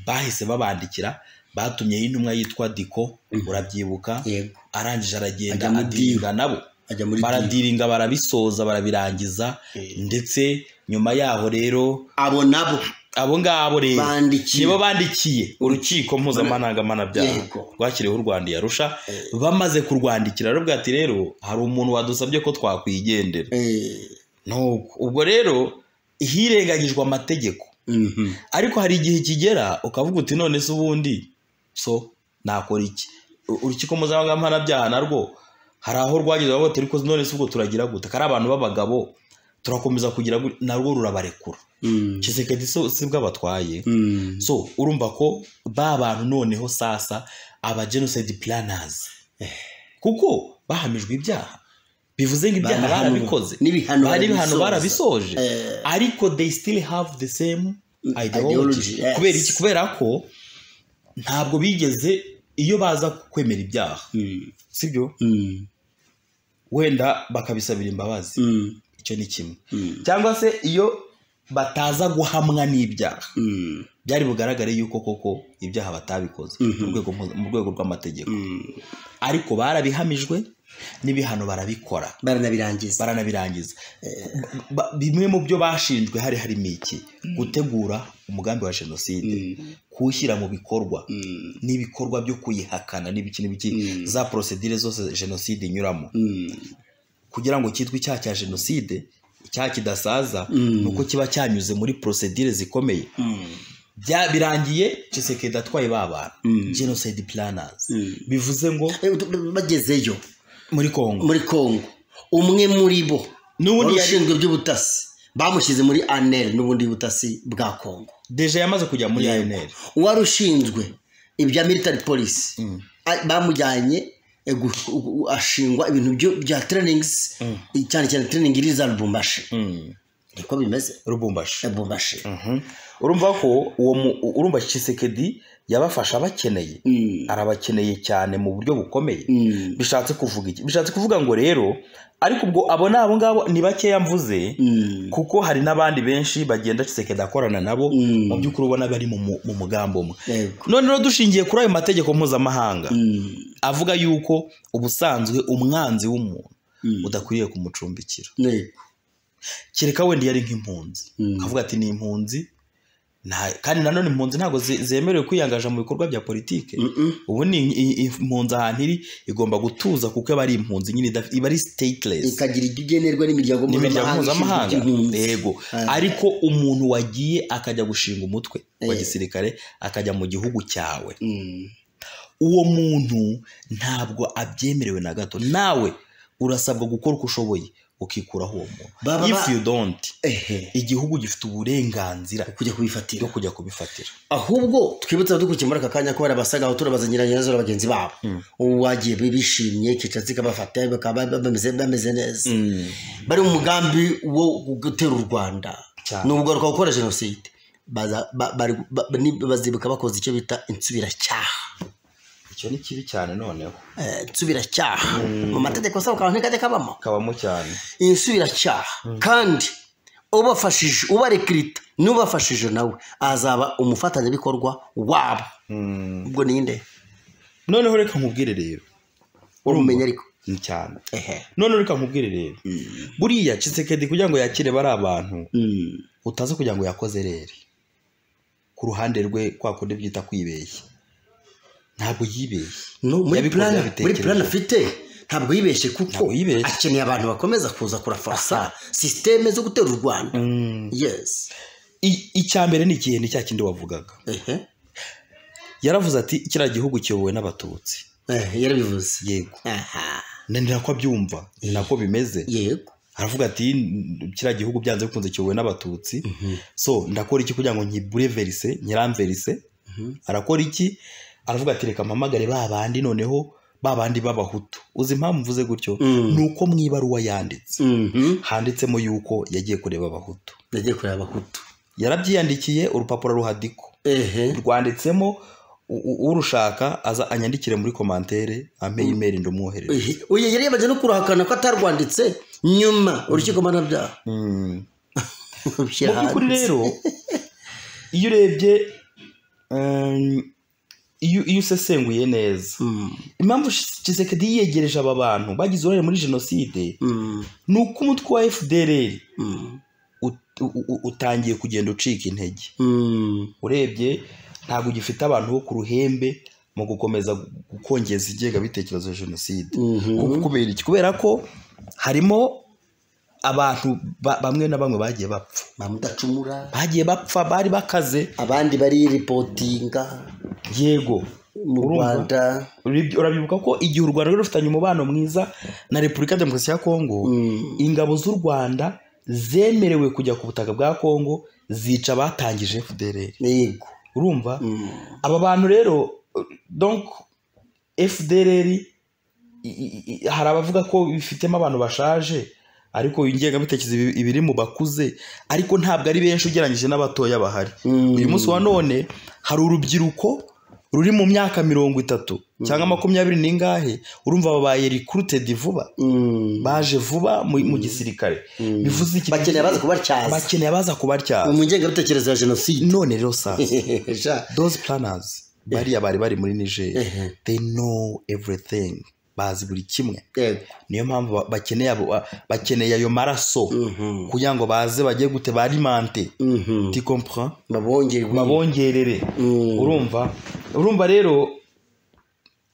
[SPEAKER 1] bahise babandikira batumyeho intumwa yitwa diko urabyibuka
[SPEAKER 2] yego
[SPEAKER 1] arangije aragenda
[SPEAKER 2] Ajya mu
[SPEAKER 1] adiringa nabo
[SPEAKER 2] ajya muri DIU.
[SPEAKER 1] baradiringa barabisoza barabirangiza ndetse nyuma yaho rero
[SPEAKER 2] abo nabo
[SPEAKER 1] abo ngabo rero
[SPEAKER 2] Bandikiye.
[SPEAKER 1] nibo bandikiye urukiko mpuzamahanga mpanabyaha
[SPEAKER 2] Yego.
[SPEAKER 1] rwashyiriweho u Rwanda yarusha
[SPEAKER 2] Eh.
[SPEAKER 1] bamaze kurwandikira rero bwati rero hari umuntu wadusabye ko twakwigendera
[SPEAKER 2] eh,
[SPEAKER 1] nuko ubwo rero hirengagijwe amategeko
[SPEAKER 2] mhm.
[SPEAKER 1] ariko hari igihe kigera ukavuga uti none se ubundi so nakora iki U- urukiko mpuzamahanga mpanabyaha narwo hari aho rwageze bavuga ariko none se ubwo turagira gute kari abantu b'abagabo turakomeza kugira gute?" narwo rurabarekura
[SPEAKER 2] Mm,
[SPEAKER 1] kisekedi so si bwo abatwaye
[SPEAKER 2] mm,
[SPEAKER 1] so urumva ko ba bantu noneho sasa aba genocide planners kuko bahamijwe ibyaha bivuze ngo ibyaha
[SPEAKER 2] banahanwa.
[SPEAKER 1] barabikoze
[SPEAKER 2] n'ibihano
[SPEAKER 1] bari ibihano
[SPEAKER 2] barabisoza.
[SPEAKER 1] barabisoje
[SPEAKER 2] Eh,
[SPEAKER 1] ariko they still have the same
[SPEAKER 2] ideology,
[SPEAKER 1] ideology
[SPEAKER 2] yes.
[SPEAKER 1] kubera iki kubera ko ntabwo bigeze iyo baza kwemera ibyaha
[SPEAKER 2] mm,
[SPEAKER 1] sibyo
[SPEAKER 2] mm,
[SPEAKER 1] wenda bakabisabira imbabazi
[SPEAKER 2] mm,
[SPEAKER 1] icyo ni kimwe
[SPEAKER 2] mm,
[SPEAKER 1] cyangwa se iyo bataza guhamwa n'ibyaha
[SPEAKER 2] mm,
[SPEAKER 1] byari bugaragare yuko koko ibyaha batabikoze mu rwego mpu- mu rwego rw'amategeko
[SPEAKER 2] mm.
[SPEAKER 1] ariko barabihamijwe n'ibihano barabikora
[SPEAKER 2] baranabirangiza
[SPEAKER 1] baranabirangiza Ba- bimwe mu byo bashinjwe hari harimo iki gutegura umugambi wa jenoside
[SPEAKER 2] Mm,
[SPEAKER 1] kuwushyira mu bikorwa
[SPEAKER 2] mm,
[SPEAKER 1] n'ibikorwa byo kuyihakana n'ibiki n'ibiki
[SPEAKER 2] Mm.
[SPEAKER 1] za porosedire zose jenoside inyuramo
[SPEAKER 2] mm,
[SPEAKER 1] kugira ngo cyitwe icyaha cya jenoside icyaha kidasaza
[SPEAKER 2] Mm.
[SPEAKER 1] ni uko kiba cyanyuze muri porosedire zikomeye
[SPEAKER 2] mm,
[SPEAKER 1] Bya- birangiye Tshisekedi atwaye ba bantu
[SPEAKER 2] Mm.
[SPEAKER 1] genocide planners
[SPEAKER 2] mm.
[SPEAKER 1] bivuze ngo
[SPEAKER 2] Eh, ut- bagezeyo
[SPEAKER 1] muri Kongo
[SPEAKER 2] muri kongo umwe muri bo
[SPEAKER 1] n'ubundi
[SPEAKER 2] wari
[SPEAKER 1] yari
[SPEAKER 2] ushinzwe iby'ubutasi bamushyize muri anel n'ubundi butasi bwa kongo
[SPEAKER 1] deje yamaze kujya muri
[SPEAKER 2] Yego.
[SPEAKER 1] ANR
[SPEAKER 2] uwari ushinzwe ibya military police
[SPEAKER 1] Mm.
[SPEAKER 2] a- bamujyanye eh, gu- gu- ashingwa ibintu byo- bya trainings cyane cyane training iri za lubumbashi
[SPEAKER 1] Mm.
[SPEAKER 2] niko bimeze
[SPEAKER 1] Lubumbashi
[SPEAKER 2] lubumbashi
[SPEAKER 1] Mhm. urumva ko uwo mu- urumva Tshisekedi yabafasha abakeneye
[SPEAKER 2] Mm.
[SPEAKER 1] arabakeneye cyane mu buryo bukomeye
[SPEAKER 2] Mm.
[SPEAKER 1] bishatse kuvuga iki bishatse kuvuga ngo rero ariko ubwo abo ni abo ngabo ni bakeya mvuze
[SPEAKER 2] Mm.
[SPEAKER 1] kuko hari n'abandi benshi bagenda Tshisekedi akorana nabo
[SPEAKER 2] Mm.
[SPEAKER 1] mu by'ukuri ubona bari mu mu- mu mugambi umwe
[SPEAKER 2] Yego.
[SPEAKER 1] none rero dushingiye kuri ayo mategeko mpuzamahanga
[SPEAKER 2] Mm.
[SPEAKER 1] avuga yuko ubusanzwe umwanzi w'umuntu
[SPEAKER 2] Mm.
[SPEAKER 1] udakwiriye kumucumbikira
[SPEAKER 2] Yego.
[SPEAKER 1] kereka wenda iyo ari nk'impunzi
[SPEAKER 2] Mm.
[SPEAKER 1] akavuga ati ni impunzi nta- kandi nanone impunzi ntabwo ze- zemerewe kwiyangaja mu bikorwa bya politike
[SPEAKER 2] Mm-mm.
[SPEAKER 1] ubu ni i- i- impunzi ahantu iri igomba gutuza kuko iba ari impunzi nyine idaf- iba ari stateless
[SPEAKER 2] ikagira ibyo igenerwa n'imiryango
[SPEAKER 1] n'imiryango
[SPEAKER 2] mpuzamahanga
[SPEAKER 1] mpuzamahanga
[SPEAKER 2] ishinzwe iby'impunzi.
[SPEAKER 1] yego
[SPEAKER 2] Ah.
[SPEAKER 1] ariko umuntu wagiye akajya gushinga umutwe wa
[SPEAKER 2] Eh.
[SPEAKER 1] gisirikare akajya mu gihugu cyawe
[SPEAKER 2] Mm.
[SPEAKER 1] uwo muntu ntabwo abyemerewe na gato nawe urasabwa gukora uko ushoboye ukikuraho uwo muntu
[SPEAKER 2] Baba-
[SPEAKER 1] if you don't
[SPEAKER 2] Ehe.
[SPEAKER 1] igihugu gifite uburenganzira
[SPEAKER 2] kujya kubifatira
[SPEAKER 1] bwo kujya kubifatira
[SPEAKER 2] ahubwo twibutse abadukurikiye muri aka kanya ko barabasaga aho turabazanira nyirazo na bagenzi babo ubu bagiye bishimye kicatsi kabafata bakaba bameze bameze neza bari mu mugambi wo gutera u rwanda
[SPEAKER 1] Cyane.
[SPEAKER 2] ni ubugaruka gukora jenoside Baza- ba- bari- ba- ni- bazibuka bakoze icyo bita insubiracyaha
[SPEAKER 1] icyo ni kibi cyane noneho
[SPEAKER 2] Eh, insubiracyaha mu mategeko asaba akantu ntikajya kabamo
[SPEAKER 1] kabamo cyane
[SPEAKER 2] insubiracyaha kandi ubafashije ubarekirita n'ubafashije nawe azaba umufatanyabikorwa wabo ubwo ninde
[SPEAKER 1] noneho reka nkubwire rero
[SPEAKER 2] urumenya ariko
[SPEAKER 1] ni cyane
[SPEAKER 2] ehe
[SPEAKER 1] noneho reka nkubwire rero buriya cisekedi kugira ngo yakire bari abantu
[SPEAKER 2] Mm.
[SPEAKER 1] utaze kugira ngo yakoze rere ku ruhande rwe kwa kundi byita kwibeshya ntabwo yibeshye
[SPEAKER 2] No, muri
[SPEAKER 1] Yabikoze
[SPEAKER 2] plan
[SPEAKER 1] yabitekereje.
[SPEAKER 2] muri plan afite ntabwo yibeshye kuko
[SPEAKER 1] Ntabwo yibeshye.
[SPEAKER 2] akeneye abantu bakomeza kuza kurafasa sisiteme zo gutera u rwanda yes
[SPEAKER 1] I- icya mbere ni igihe ni cya kindi wavugaga
[SPEAKER 2] ehe
[SPEAKER 1] yaravuze ati kiriya gihugu kiyobowe n'abatutsi
[SPEAKER 2] Eh, yarabivuze
[SPEAKER 1] yego
[SPEAKER 2] aha
[SPEAKER 1] ni ni nako abyumva ni nako bimeze
[SPEAKER 2] yego
[SPEAKER 1] aravuga ati kiriya gihugu byanze bikunze kiyobowe n'abatutsi so ndakora iki kugira ngo nyibureverise nyiramverise arakora iki aravuga ati reka mpamagare ba bandi noneho ba bandi b'abahutu uzi impamvu mvuze gutyo ni uko mu ibaruwa yanditse handitsemo yuko yagiye kureba abahutu
[SPEAKER 2] yagiye kureba abahutu
[SPEAKER 1] yarabyiyandikiye urupapuro ruhadiko
[SPEAKER 2] ehe
[SPEAKER 1] rwanditsemo u- u- urushaka aza anyandikire muri komantere ampe imeri ndumwohereze
[SPEAKER 2] uyu yari yabanje no kuruhakana ko atarwanditse nyuma urukiko mpanabyaha
[SPEAKER 1] Mm. mu
[SPEAKER 2] rushyira
[SPEAKER 1] by'ukuri
[SPEAKER 2] hanze
[SPEAKER 1] rero iyo urebye um, iyo iyo usesenguye neza
[SPEAKER 2] Mm,
[SPEAKER 1] impamvu kisekedi yiyegereje aba bantu bagize uruhare muri jenoside
[SPEAKER 2] mm,
[SPEAKER 1] ni uko umutwe wa fdrr
[SPEAKER 2] mm,
[SPEAKER 1] ut- u- u- utangiye kugenda ucika intege
[SPEAKER 2] mm,
[SPEAKER 1] urebye ntabwo ugifite abantu bo ku ruhembe mu gukomeza gu- gukongeza ingengabitekerezo ya jenoside
[SPEAKER 2] mhm.
[SPEAKER 1] Ku- kubera iki kubera ko harimo abantu ba- bamwe na bamwe bagiye bapfa
[SPEAKER 2] bamudacumura
[SPEAKER 1] bagiye bapfa bari bakaze
[SPEAKER 2] abandi bariripotinga
[SPEAKER 1] yego
[SPEAKER 2] mu
[SPEAKER 1] Urumva?
[SPEAKER 2] rwanda
[SPEAKER 1] Urabyi- urabyibuka ko igihe u rwanda rwari rufitanye umubano mwiza na repubulika ya demokarasi ya kongo
[SPEAKER 2] Mm,
[SPEAKER 1] ingabo z'u rwanda zemerewe kujya ku butaka bwa kongo zica abatangije fdr
[SPEAKER 2] yego
[SPEAKER 1] urumva
[SPEAKER 2] Mm,
[SPEAKER 1] aba bantu rero donc fdr i- i- i- hari abavuga ko bifitemo abantu bashaje ariko ingengabitekerezo ibi- ibiri mu bakuze ariko ntabwo ari benshi ugereranyije n'abatoya bahari
[SPEAKER 2] Mm.
[SPEAKER 1] uyu munsi wa none hari urubyiruko ruri mu myaka mirongo itatu cyangwa makumyabiri n'ingahe urumva babaye recruited vuba
[SPEAKER 2] mm.
[SPEAKER 1] baje vuba mu, mu gisirikare bivuze iki
[SPEAKER 2] bakeneye abaza kubatyaza
[SPEAKER 1] bakeneye abaza kubatyaza
[SPEAKER 2] mu ngengabitekerezo ya jenoside
[SPEAKER 1] none rero sasa
[SPEAKER 2] Ja.
[SPEAKER 1] those planners bariya bari bari muri niger
[SPEAKER 2] Ehe.
[SPEAKER 1] they know everything bazi buri kimwe
[SPEAKER 2] Yego.
[SPEAKER 1] niyo mpamvu ba- bakeneye abo- bakeneye ayo maraso
[SPEAKER 2] Mhm.
[SPEAKER 1] kugira ngo baze bajye gute barimante
[SPEAKER 2] Mhm.
[SPEAKER 1] tu comprends
[SPEAKER 2] babongerwe
[SPEAKER 1] babongerere
[SPEAKER 2] Mm.
[SPEAKER 1] urumva urumva rero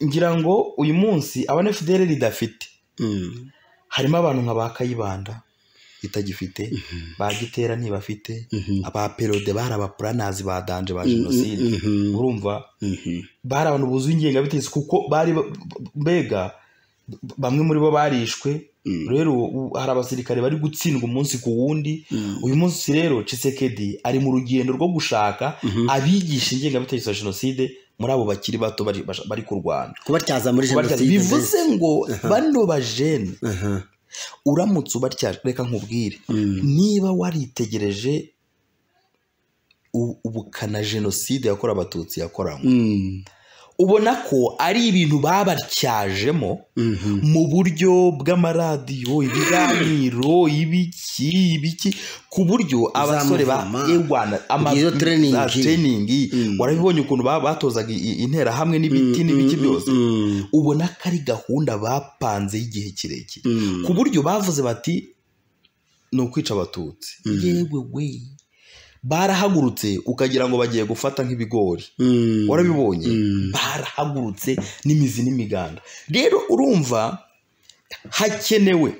[SPEAKER 1] ngira ngo uyu munsi abana fdr ridafite
[SPEAKER 2] Mm.
[SPEAKER 1] harimo abantu nka ba kayibanda itagifite ba gitera ntibafite aba perode bari abapuranazi ba danje ba jenoside
[SPEAKER 2] Mhm.
[SPEAKER 1] urumva
[SPEAKER 2] Mhm.
[SPEAKER 1] bari abantu buzuye ingengabitekerezo kuko bari ba- mbega b- bamwe muri bo barishwe
[SPEAKER 2] Mm.
[SPEAKER 1] rero u- hari abasirikare bari gutsindwa umunsi ku wundi
[SPEAKER 2] Mm.
[SPEAKER 1] uyu munsi rero cisekedi ari mu rugendo rwo gushaka abigisha ingengabitekerezo ya jenoside muri abo bakiri bato bari, bash- bari ku rwanda
[SPEAKER 2] kubatyaza muri jenoside
[SPEAKER 1] bivuze ngo bano bajene
[SPEAKER 2] Aha.
[SPEAKER 1] uramutse ubatya reka nkubwire
[SPEAKER 2] Mm.
[SPEAKER 1] niba waritegereje u- ubukana jenoside yakorewe abatutsi yakoranywe
[SPEAKER 2] Mm.
[SPEAKER 1] ubona ko ari ibintu babatyajemo
[SPEAKER 2] Mhm.
[SPEAKER 1] mu buryo bw'amaradiyo ibiganiro ibiki ibiki ku buryo abasore ba
[SPEAKER 2] Uzamuvuma.
[SPEAKER 1] Ewana ama-
[SPEAKER 2] Iyo training.
[SPEAKER 1] za training
[SPEAKER 2] Mm.
[SPEAKER 1] warabibonye ukuntu ba- batozaga i- intera hamwe n'ibiti n'ibiki byose
[SPEAKER 2] Mm.
[SPEAKER 1] ubona ko ari gahunda bapanze y'igihe kirekire
[SPEAKER 2] Mm.
[SPEAKER 1] ku buryo bavuze bati ni ukwica abatutsi yewe we barahagurutse ukagira ngo bagiye gufata nk'ibigori
[SPEAKER 2] Mm.
[SPEAKER 1] warabibonye
[SPEAKER 2] Mm.
[SPEAKER 1] barahagurutse n'imizi n'imiganda rero urumva hakenewe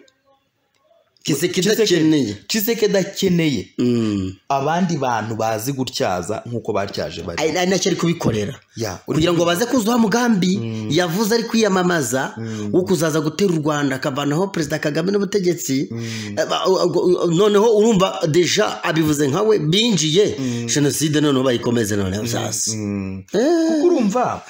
[SPEAKER 2] kisekedi
[SPEAKER 1] Kisekedi-
[SPEAKER 2] akeneye
[SPEAKER 1] kisekedi akeneye
[SPEAKER 2] Mm.
[SPEAKER 1] abandi bantu bazi gutyaza nk'uko batyaje bari
[SPEAKER 2] ari ari nacyo ari kubikorera
[SPEAKER 1] Ya, uri-
[SPEAKER 2] kugira ngo baze kuzuha mugambi yavuze ari kwiyamamaza wo kuzaza gutera u rwanda akavanaho perezida kagame n'ubutegetsi Eh, ba- u- u- u- noneho urumva deja abivuze nkawe binjiye jenoside noneho bayikomeze noneho sasa
[SPEAKER 1] Mm.
[SPEAKER 2] Eh,
[SPEAKER 1] kuko urumva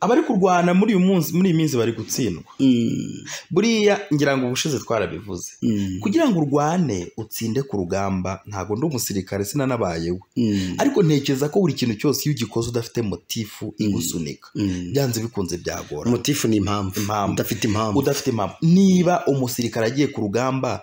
[SPEAKER 1] abari kurwana muri uyu munsi muri iyi minsi bari gutsindwa
[SPEAKER 2] mm,
[SPEAKER 1] buriya ngira ngo ubushize twarabivuze
[SPEAKER 2] mm,
[SPEAKER 1] kugira ngo urwane utsinde ku rugamba ntabwo ndi umusirikare sinanabayeho
[SPEAKER 2] mm,
[SPEAKER 1] ariko ntekereza ko buri kintu cyose iyo ugikoze udafite motifu igusunika
[SPEAKER 2] mm.
[SPEAKER 1] byanze bikunze byagora
[SPEAKER 2] motifu ni impamvu
[SPEAKER 1] Impamvu.
[SPEAKER 2] udafite impamvu
[SPEAKER 1] udafite impamvu niba umusirikare agiye ku rugamba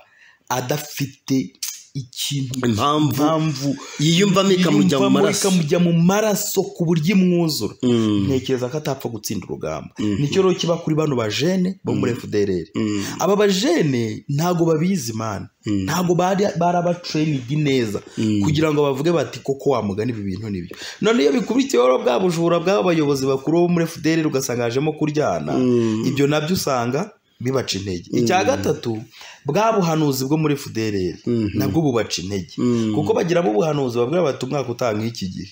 [SPEAKER 1] adafite ikintu
[SPEAKER 2] Impamvu
[SPEAKER 1] impamvu
[SPEAKER 2] yiyumvamo ikamujya mu
[SPEAKER 1] yiyumvamo
[SPEAKER 2] maraso
[SPEAKER 1] ikamujya mu maraso ku buryo imwuzura
[SPEAKER 2] Mm,
[SPEAKER 1] ntekereza ko atapfa gutsinda urugamba nicyo rero kiba kuri bano bajene bo muri fdrr
[SPEAKER 2] mm,
[SPEAKER 1] aba bajene ntago babizi mani
[SPEAKER 2] Mm.
[SPEAKER 1] ntago bari barabatrayiningi neza kugira ngo bavuge bati koko wamugana ibi bintu nibyo none iyo bikurikiyeho rero bwa bujura bw'aba bayobozi bakuru bo muri fdr ugasanga hajemo kuryana
[SPEAKER 2] Mm.
[SPEAKER 1] ibyo nabyo usanga bibaca intege icya gatatu bwa buhanuzi bwo muri fdr nabwo bubaca intege
[SPEAKER 2] Mm.
[SPEAKER 1] kuko bagiramo ubuhanuzi babwira bati umwaka utaha nk'iki gihe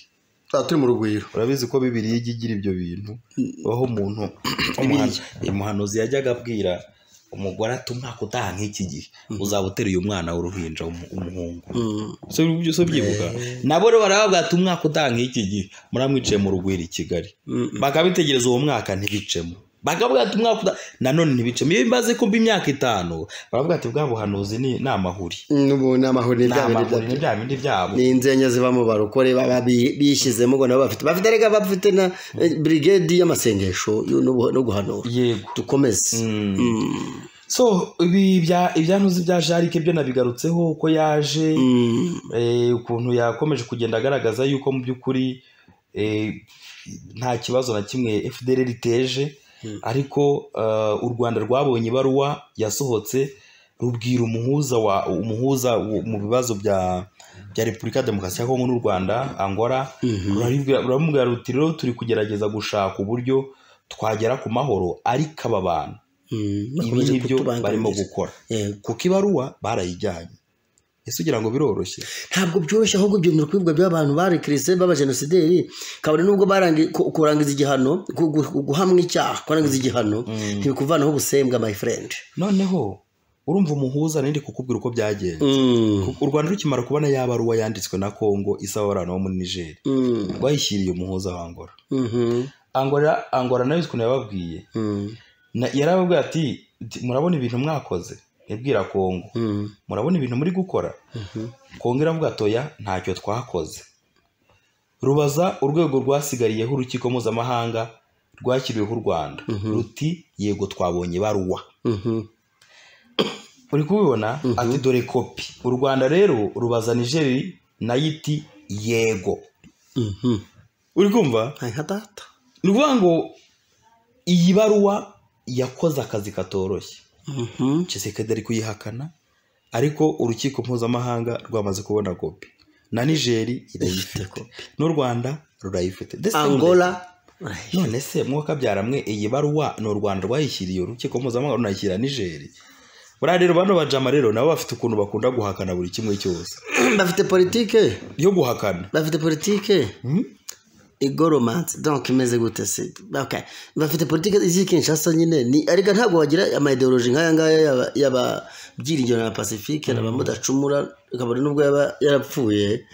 [SPEAKER 2] Tuba turi mu rugwiro
[SPEAKER 1] urabizi ko bibiriya ijya igira ibyo bintu aho umuntu umuhan- umuhanuzi yajyaga abwira umugore ati umwaka utaha nk'iki gihe uzaba uteruye umwana w'uruhinja w'umu- w'umuhungu so so ubyibuka nabo rero barababwira ati umwaka utaha nk'iki gihe muramwiciye mu rugwiro i kigali bakabitegereza uwo mwaka ntibicemo bakavuga ati umwaka uda nanone ntibicemo iyo bimaze kuba imyaka itanu baravuga ati bwa buhanuzi ni ni amahuri
[SPEAKER 2] n'ubu ni
[SPEAKER 1] ni
[SPEAKER 2] amahuri ni bya bindi
[SPEAKER 1] amahuri ni
[SPEAKER 2] bya-
[SPEAKER 1] bya bindi byabo
[SPEAKER 2] ni inzenya ziba mu barokore baba bi- bishyizemo ngo nabo bafite bafite rega bafite na eh, brigade y'amasengesho y'u- no no guhanura
[SPEAKER 1] yego
[SPEAKER 2] dukomeze Mm.
[SPEAKER 1] so ibi bya ibyantuzi bya jarike byo nabigarutseho uko yaje
[SPEAKER 2] Mm.
[SPEAKER 1] eh, ukuntu yakomeje kugenda agaragaza yuko mu by'ukuri eh, nta kibazo na kimwe fdr riteje
[SPEAKER 2] Mm.
[SPEAKER 1] ariko eh, u rwanda rwabonye ibaruwa yasohotse rubwira umuhuza wa umuhuza wo- mu bibazo bya bya repubulika ya demokarasi ya kongo n'u rwanda angora
[SPEAKER 2] Mhm.
[SPEAKER 1] rurabibwira- ruramubwira ruti rero turi kugerageza gushaka uburyo twagera ku mahoro ariko aba bantu
[SPEAKER 2] Mm.
[SPEAKER 1] ibi
[SPEAKER 2] Bakomeje
[SPEAKER 1] ni byo
[SPEAKER 2] kutubangamira.
[SPEAKER 1] barimo gukora
[SPEAKER 2] Yego.
[SPEAKER 1] kuko ibaruwa barayijyanye ese ugira ngo biroroshye
[SPEAKER 2] ntabwo byoroshye ahubwo byemera kwibwa by'abantu barekerese b'abajenosideri kabone nubwo barangi ku- kurangiza igihano gu- gu- guhamwa icyaha kurangiza igihano ntibikuvanaho ubusembwa my friend
[SPEAKER 1] noneho urumva umuhuza nari ndi kukubwira uko byagenze
[SPEAKER 2] Mm.
[SPEAKER 1] u rwanda rukimara kubona ya baruwa yanditswe na kongo isaba abantu bo muri nigeri
[SPEAKER 2] Mm.
[SPEAKER 1] rwayishyiriye umuhuza wa angora
[SPEAKER 2] Mhm.
[SPEAKER 1] angora angora nayo ukuntu yababwiye
[SPEAKER 2] Mm.
[SPEAKER 1] Na- yarababwiye ati "Ti- murabona ibintu mwakoze ibwira kongo
[SPEAKER 2] Mm.
[SPEAKER 1] murabona ibintu muri gukora
[SPEAKER 2] Mhm.
[SPEAKER 1] kongo iravuga atoya ntacyo twakoze rubaza urwego rwasigariyeho urukiko mpuzamahanga rwashyiriweho u rwanda
[SPEAKER 2] Mhm.
[SPEAKER 1] ruti yego twabonye ibaruwa
[SPEAKER 2] Mhm.
[SPEAKER 1] uri kubibona
[SPEAKER 2] Mhm.
[SPEAKER 1] ati dore kopi u rwanda rero rubaza nigeri nayo iti yego
[SPEAKER 2] Mhm.
[SPEAKER 1] uri kumva
[SPEAKER 2] Nta nka data
[SPEAKER 1] ni ukuvuga ngo iyi baruwa yakoze akazi katoroshye
[SPEAKER 2] Mhm.
[SPEAKER 1] kisekedi ari kuyihakana ariko urukiko mpuzamahanga rwamaze kubona kopi na nigeri irayifite n'u rwanda rurayifite The same
[SPEAKER 2] angola
[SPEAKER 1] day. none se mwakabyara mwe iyi baruwa ni u rwanda rwayishyiriye urukiko mpuzamahanga runayishyirira nigeri buriya rero bano bajama rero nabo bafite ukuntu bakunda guhakana buri kimwe cyose
[SPEAKER 2] bafite politike
[SPEAKER 1] yo guhakana
[SPEAKER 2] bafite politike igoromansi donc imeze gute se okay. bafite politiki z'i kinshasa nyine ni ariko ntabwo wagira amayideoloji nk'aya ngaya y'aba- y'ababyiringiro na pacifique na bamudacumura ukabona nubwo yaba yarapfuye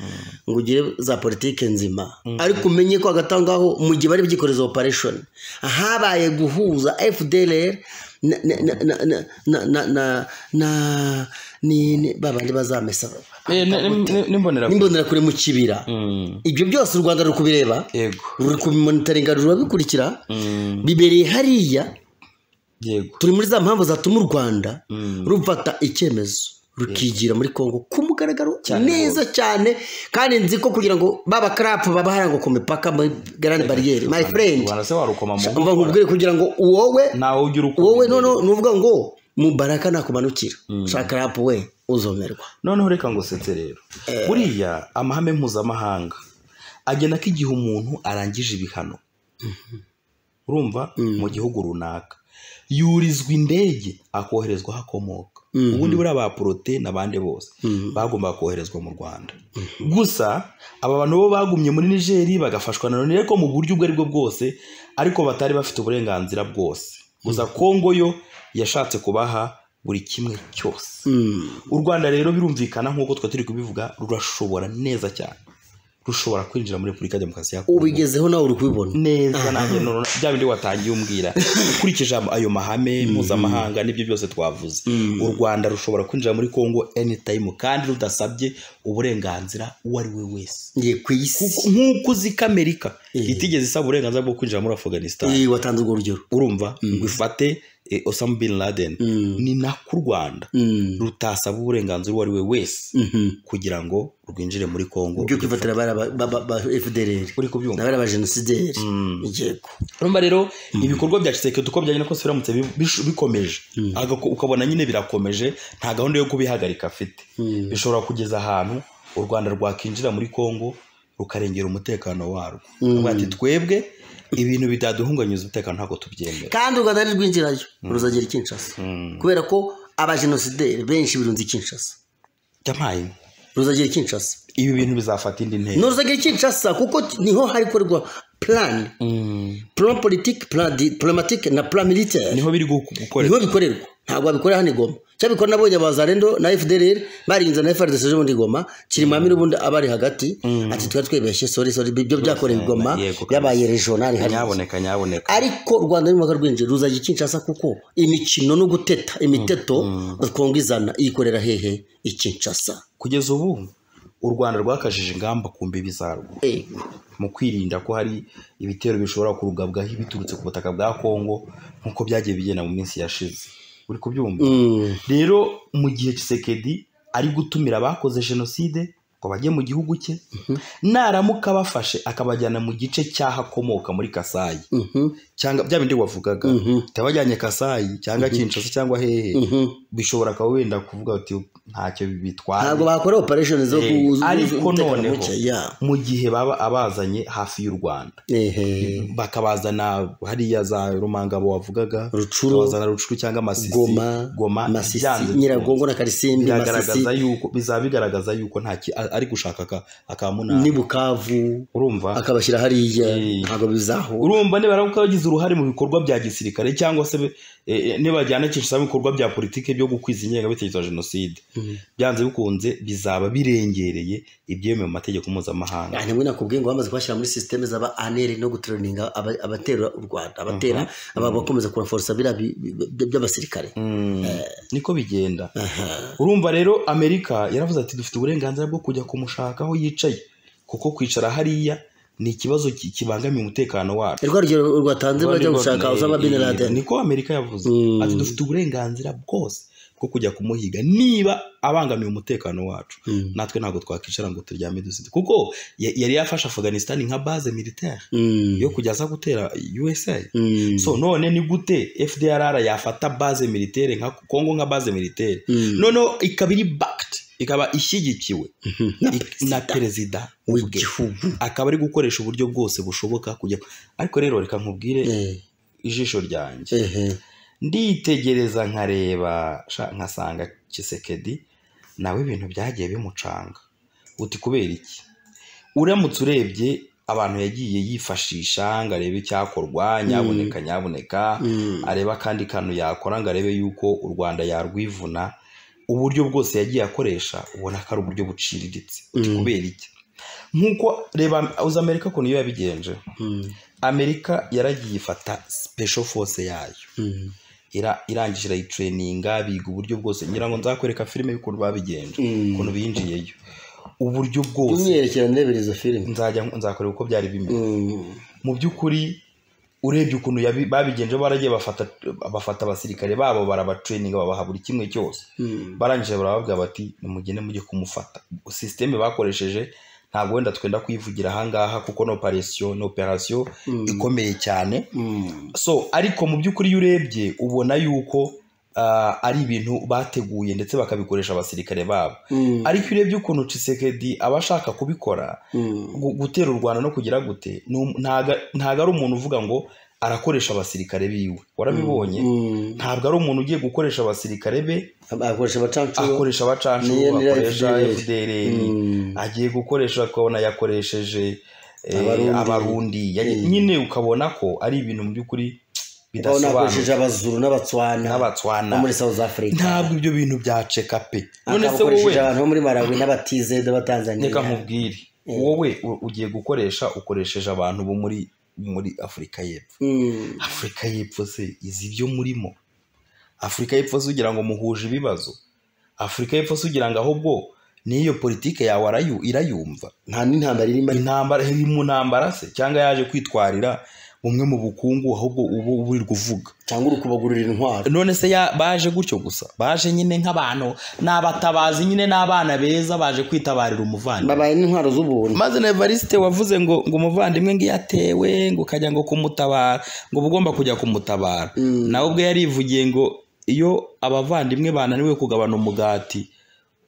[SPEAKER 2] ngo ugire za politiki nzima ariko umenye ko hagati aho ngaho mu gihe bari byikoreza operation habaye guhuza fdlr na na na na na na na na ni ni babandi bazamesa
[SPEAKER 1] n'imbonerahamwe
[SPEAKER 2] nimbonera kure mu kibira ibyo byose u rwanda ruri kubireba
[SPEAKER 1] yego
[SPEAKER 2] ruri kubimonitaringa rurabikurikira
[SPEAKER 1] Mm,
[SPEAKER 2] bibereye hariya
[SPEAKER 1] yego
[SPEAKER 2] turi muri za mpamvu zatuma u rwanda
[SPEAKER 1] Mm.
[SPEAKER 2] rufata icyemezo rukigira muri kongo ku mugaragaro
[SPEAKER 1] Cyane
[SPEAKER 2] neza cyane kandi nzi ko kugira ngo baba karapu baba harangwa ku mipaka muri garani bariyeri my friend
[SPEAKER 1] rwanda se warukoma mu
[SPEAKER 2] umva nkubwire kugira ngo wowe
[SPEAKER 1] nawe ujya urukoma
[SPEAKER 2] wowe noneho ni uvuga ngo mubaraka nakumanukira shaka rapu we uzomerwa
[SPEAKER 1] noneho reka ngo usetse rero buriya amahame mpuzamahanga agena ko igihe umuntu arangije ibihano urumva mu gihugu runaka yurizwa indege akoherezwa aho akomoka ubundi buriya ba porote n'abandi bose bagombaga koherezwa mu rwanda gusa aba bantu bo bagumye muri nigeri bagafashwa na none ariko mu buryo ubwo aribwo bwose ariko batari bafite uburenganzira bwose gusa kongo yo yashatse kubaha buri kimwe cyose
[SPEAKER 2] Mm.
[SPEAKER 1] u rwanda rero birumvikana nk'uko twe turi kubivuga rurashobora neza cyane rushobora kwinjira muri repubulika ya demokarasi ya kongo
[SPEAKER 2] ubigezeho nawe uri kubibona
[SPEAKER 1] neza nanjye none bya bindi watangiye umbwira ukurikije am- ayo mahame mpuzamahanga n'ibyo byose twavuze u rwanda rushobora kwinjira muri kongo anytime kandi rudasabye uburenganzira uwo ari we wese
[SPEAKER 2] ngiye ku isi
[SPEAKER 1] Kuko- nk'uko uzi ko amerika
[SPEAKER 2] Eh.
[SPEAKER 1] itigeze isaba uburenganzira bwo kwinjira muri afghanistan
[SPEAKER 2] Eh, watanze urwo rugero
[SPEAKER 1] urumva ngo ifate eh, osama bin laden
[SPEAKER 2] Mm.
[SPEAKER 1] ni nako u rwanda
[SPEAKER 2] Mm.
[SPEAKER 1] rutasaba uburenganzira uwo ari we wese
[SPEAKER 2] Mhm.
[SPEAKER 1] kugira ngo rwinjire muri kongo
[SPEAKER 2] byo kwifatira bari aba- ba- ba- ba FDLR
[SPEAKER 1] uri kubyumva
[SPEAKER 2] n'abari abajenosideri yego
[SPEAKER 1] urumva rero ibikorwa bya kisekedi uko byagenda kose biramutse bi- bish- bikomeje Agako- ukabona nyine birakomeje nta gahunda yo kubihagarika afite
[SPEAKER 2] Mm.
[SPEAKER 1] bishobora kugeza ahantu u rwanda rwakinjira muri kongo rukarengera umutekano warwo Baravuga ati twebwe ibintu bidaduhunganyuza umutekano ntabwo tubyemera
[SPEAKER 2] kandi u rwanda ntirwinjirayo ruzagera i kinshasa kubera ko abajenosideri benshi birunze i kinshasa
[SPEAKER 1] jamayi
[SPEAKER 2] ruzagera i kinshasa
[SPEAKER 1] ibi bintu bizafata indi ntera
[SPEAKER 2] ni ruzagera i kinshasa kuko t- niho hari gukorerwa plan plan politique plan di- diplomatique na plan militaire
[SPEAKER 1] niho biri gu- gukorerwa
[SPEAKER 2] niho bikorerwa ntabwo babikorera hano i goma cyangwa bikora nabonye abazarendo na fdr barinze na frdc ejo bundi i goma kirimwami n'ubundi abari hagati ati twari twibeshye sori sori ibyo byakorewe i goma
[SPEAKER 1] Yego, kandi-
[SPEAKER 2] byabaye regional hariya
[SPEAKER 1] nyaboneka nyaboneka
[SPEAKER 2] ariko u rwanda n'umwaka rwinjiye ruzajya ikinshasa kuko imikino no guteta imiteto kongo izana iyikorera hehe ikinshasa
[SPEAKER 1] kugeza ubu u rwanda rwakajije ingamba ku mbibi zarwo
[SPEAKER 2] Eh,
[SPEAKER 1] mu kwirinda ko hari ibitero bishobora kurugabwaho biturutse ku butaka bwa kongo nk'uko byagiye bigenda mu minsi yashize uri kubyumva
[SPEAKER 2] mm,
[SPEAKER 1] rero mu gihe Tshisekedi ari gutumira abakoze jenoside ngo bajye mu gihugu cye naramuka abafashe akabajyana mu gice cy'aho akomoka muri kasayi
[SPEAKER 2] mhm,
[SPEAKER 1] cyangwa bya bindi wavugaga utabajyanye kasayi cyangwa kinshasa cyangwa hehe
[SPEAKER 2] mhm.
[SPEAKER 1] bishobora kuba wenda kuvuga uti ntacyo bitwaye
[SPEAKER 2] ntabwo bakora operation zo
[SPEAKER 1] Eh,
[SPEAKER 2] ku-
[SPEAKER 1] ariko
[SPEAKER 2] umutekano
[SPEAKER 1] noneho.
[SPEAKER 2] muke, yeah.
[SPEAKER 1] mu gihe baba abazanye hafi y'u rwanda
[SPEAKER 2] Ehe,
[SPEAKER 1] bakabazana hariya za rumangabo wavugaga
[SPEAKER 2] Rucuru,
[SPEAKER 1] bakabazana rucuru cyangwa masisi
[SPEAKER 2] goma
[SPEAKER 1] goma
[SPEAKER 2] masisi
[SPEAKER 1] byanze bikunze.
[SPEAKER 2] nyiragongo na karisimbi masisi
[SPEAKER 1] biragaragaza yuko bizaba bigaragaza yuko nta ki- ari gushaka aka akamunani
[SPEAKER 2] ni bukavu
[SPEAKER 1] urumva
[SPEAKER 2] akabashyira hariya
[SPEAKER 1] Eh.
[SPEAKER 2] ntabwo bizaho
[SPEAKER 1] urumva nibara ko bagize uruhare mu bikorwa bya gisirikare cyangwa se be- eh, eh, nibajyana kinshasa mu bikorwa bya politiki byo gukwiza ingengabitekerezo ya jenoside byanze bikunze bizaba birengereye ibyemewe mu mategeko mpuzamahanga
[SPEAKER 2] ntabwo nakubwiye ngo bamaze kubashyira muri sisiteme z'aba aneri no guteroninga aba- abatera u rwanda abatera aba bakomeza kuraforosa biriya bi- bi- bi- by'abasirikare
[SPEAKER 1] Mm, niko bigenda
[SPEAKER 2] Aha.
[SPEAKER 1] urumva rero amerika yaravuze ati dufite uburenganzira bwo kujya kumushaka aho yicaye kuko kwicara hariya ni ikibazo ki- kibangamiye umutekano wacu
[SPEAKER 2] rwa rugero rwatanze bajya gushaka Osama bin Laden
[SPEAKER 1] niko amerika yavuze
[SPEAKER 2] Mm.
[SPEAKER 1] ati dufite uburenganzira bwose bwo kujya kumuhiga niba abangamiye umutekano wacu
[SPEAKER 2] Mm.
[SPEAKER 1] natwe ntabwo twakwicara ngo turyame dusinze kuko ya- yari yafashe afghanistan nka base militaire
[SPEAKER 2] Mm.
[SPEAKER 1] yo kujya aza gutera usa
[SPEAKER 2] Mm.
[SPEAKER 1] so none ni gute fdrr yafata base militaire nka kongo nka base militaire
[SPEAKER 2] Mm.
[SPEAKER 1] noneho ikaba iri backed ikaba ishyigikiwe
[SPEAKER 2] Na
[SPEAKER 1] ik- na perezida ubwe
[SPEAKER 2] w'igihugu
[SPEAKER 1] akaba ari gukoresha uburyo bwose bushoboka kujya ariko rero reka nkubwire
[SPEAKER 2] Eh,
[SPEAKER 1] ijisho ryanjye
[SPEAKER 2] ehe.
[SPEAKER 1] nditegereza nkareba sha- nkasanga kisekedi nawe ibintu byagiye bimucanga uti kubera iki uramutse urebye abantu yagiye yifashisha ngo arebe icyakorwa nyaboneka nyaboneka
[SPEAKER 2] Mm.
[SPEAKER 1] areba akandi kantu yakora ngo arebe yuko u rwanda yarwivuna uburyo bwose yagiye akoresha ubona ko ari uburyo buciriritse uti
[SPEAKER 2] Mm.
[SPEAKER 1] kubera iki nk'uko reba uzi amerika ukuntu iyo yabigenje
[SPEAKER 2] Mm.
[SPEAKER 1] amerika yaragiye ifata special force yayo
[SPEAKER 2] Mm.
[SPEAKER 1] ira- irangije irayitreyininga biga uburyo bwose ngira ngo nzakwereka filime y'ukuntu babigenje
[SPEAKER 2] Mm.
[SPEAKER 1] ukuntu binjiyeyo uburyo bwose
[SPEAKER 2] umwerekera ndebera izo filime
[SPEAKER 1] nzajya nzakorera uko byari bimeze
[SPEAKER 2] Mm.
[SPEAKER 1] mu by'ukuri urebye ukuntu yabi- babigenje baragiye bafata bafata abasirikare babo barabatreyininga babaha buri kimwe cyose
[SPEAKER 2] Mm.
[SPEAKER 1] barangije barababwira bati nimugende mujye kumufata sisiteme bakoresheje ntabwo wenda twenda kuyivugira ahangaha kuko ni operasiyo ni operasiyo ikomeye cyane
[SPEAKER 2] Mm.
[SPEAKER 1] so ariko mu by'ukuri iyo urebye ubona yuko ah, ari ibintu bateguye ndetse bakabikoresha abasirikare babo
[SPEAKER 2] Mm.
[SPEAKER 1] ariko iyo urebye ukuntu Tshisekedi aba ashaka kubikora
[SPEAKER 2] Mm.
[SPEAKER 1] gu- gutera u rwanda no kugira gute ni um- ntago ntago ari umuntu uvuga ngo arakoresha abasirikare biwe warabibonye
[SPEAKER 2] Mm.
[SPEAKER 1] ntabwo ari umuntu ugiye gukoresha abasirikare be
[SPEAKER 2] akoresha abacanshuro
[SPEAKER 1] akoresha abacanshuro
[SPEAKER 2] Niyo nira
[SPEAKER 1] akoresha
[SPEAKER 2] FDLR.
[SPEAKER 1] fdr
[SPEAKER 2] Mm.
[SPEAKER 1] agiye gukoresha ukabona yakoresheje eh,
[SPEAKER 2] Abarundi.
[SPEAKER 1] abarundi Yagiye- nyine ukabona ko ari ibintu mu by'ukuri
[SPEAKER 2] ubona
[SPEAKER 1] bidasobanutse
[SPEAKER 2] akoresheje abazuru n'abatswana
[SPEAKER 1] n'abatswana
[SPEAKER 2] bo muri south africa
[SPEAKER 1] ntabwo ibyo bintu byaceka pe none se wowe
[SPEAKER 2] akabakoresheje abantu bo muri malawi n'abatizede b'atanzaniya
[SPEAKER 1] reka nkubwire wowe u- ugiye gukoresha ukoresheje abantu bo muri muri afurika y'epfo
[SPEAKER 2] Mm.
[SPEAKER 1] afurika y'epfo se izi ibyo murimo afurika y'epfo se ugira ngo muhuje ibibazo afurika y'epfo se ugira ngo ahubwo n'iyo politike yawe arayu- irayumva
[SPEAKER 2] nta n'intambara irimo
[SPEAKER 1] intambara iri mu ntambara se cyangwa yaje kwitwarira bumwe mu bukungu ahubwo ubu buri kuvuga
[SPEAKER 2] cyangwa uri kubagurira intwaro
[SPEAKER 1] none se ya- baje gutyo gusa baje nyine nk'abantu ni abatabazi nyine n'abana beza baje kwitabarira umuvandimwe
[SPEAKER 2] babaye n'intwaro z'ubuntu
[SPEAKER 1] maze na evariste wavuze ngo ngo umuvandimwe ngo iyo atewe ngo ukajya ngo kumutabara ngo uba ugomba kujya kumutabara
[SPEAKER 2] Mm.
[SPEAKER 1] nawe ubwe yarivugiye ngo iyo abavandimwe bananiwe kugabana umugati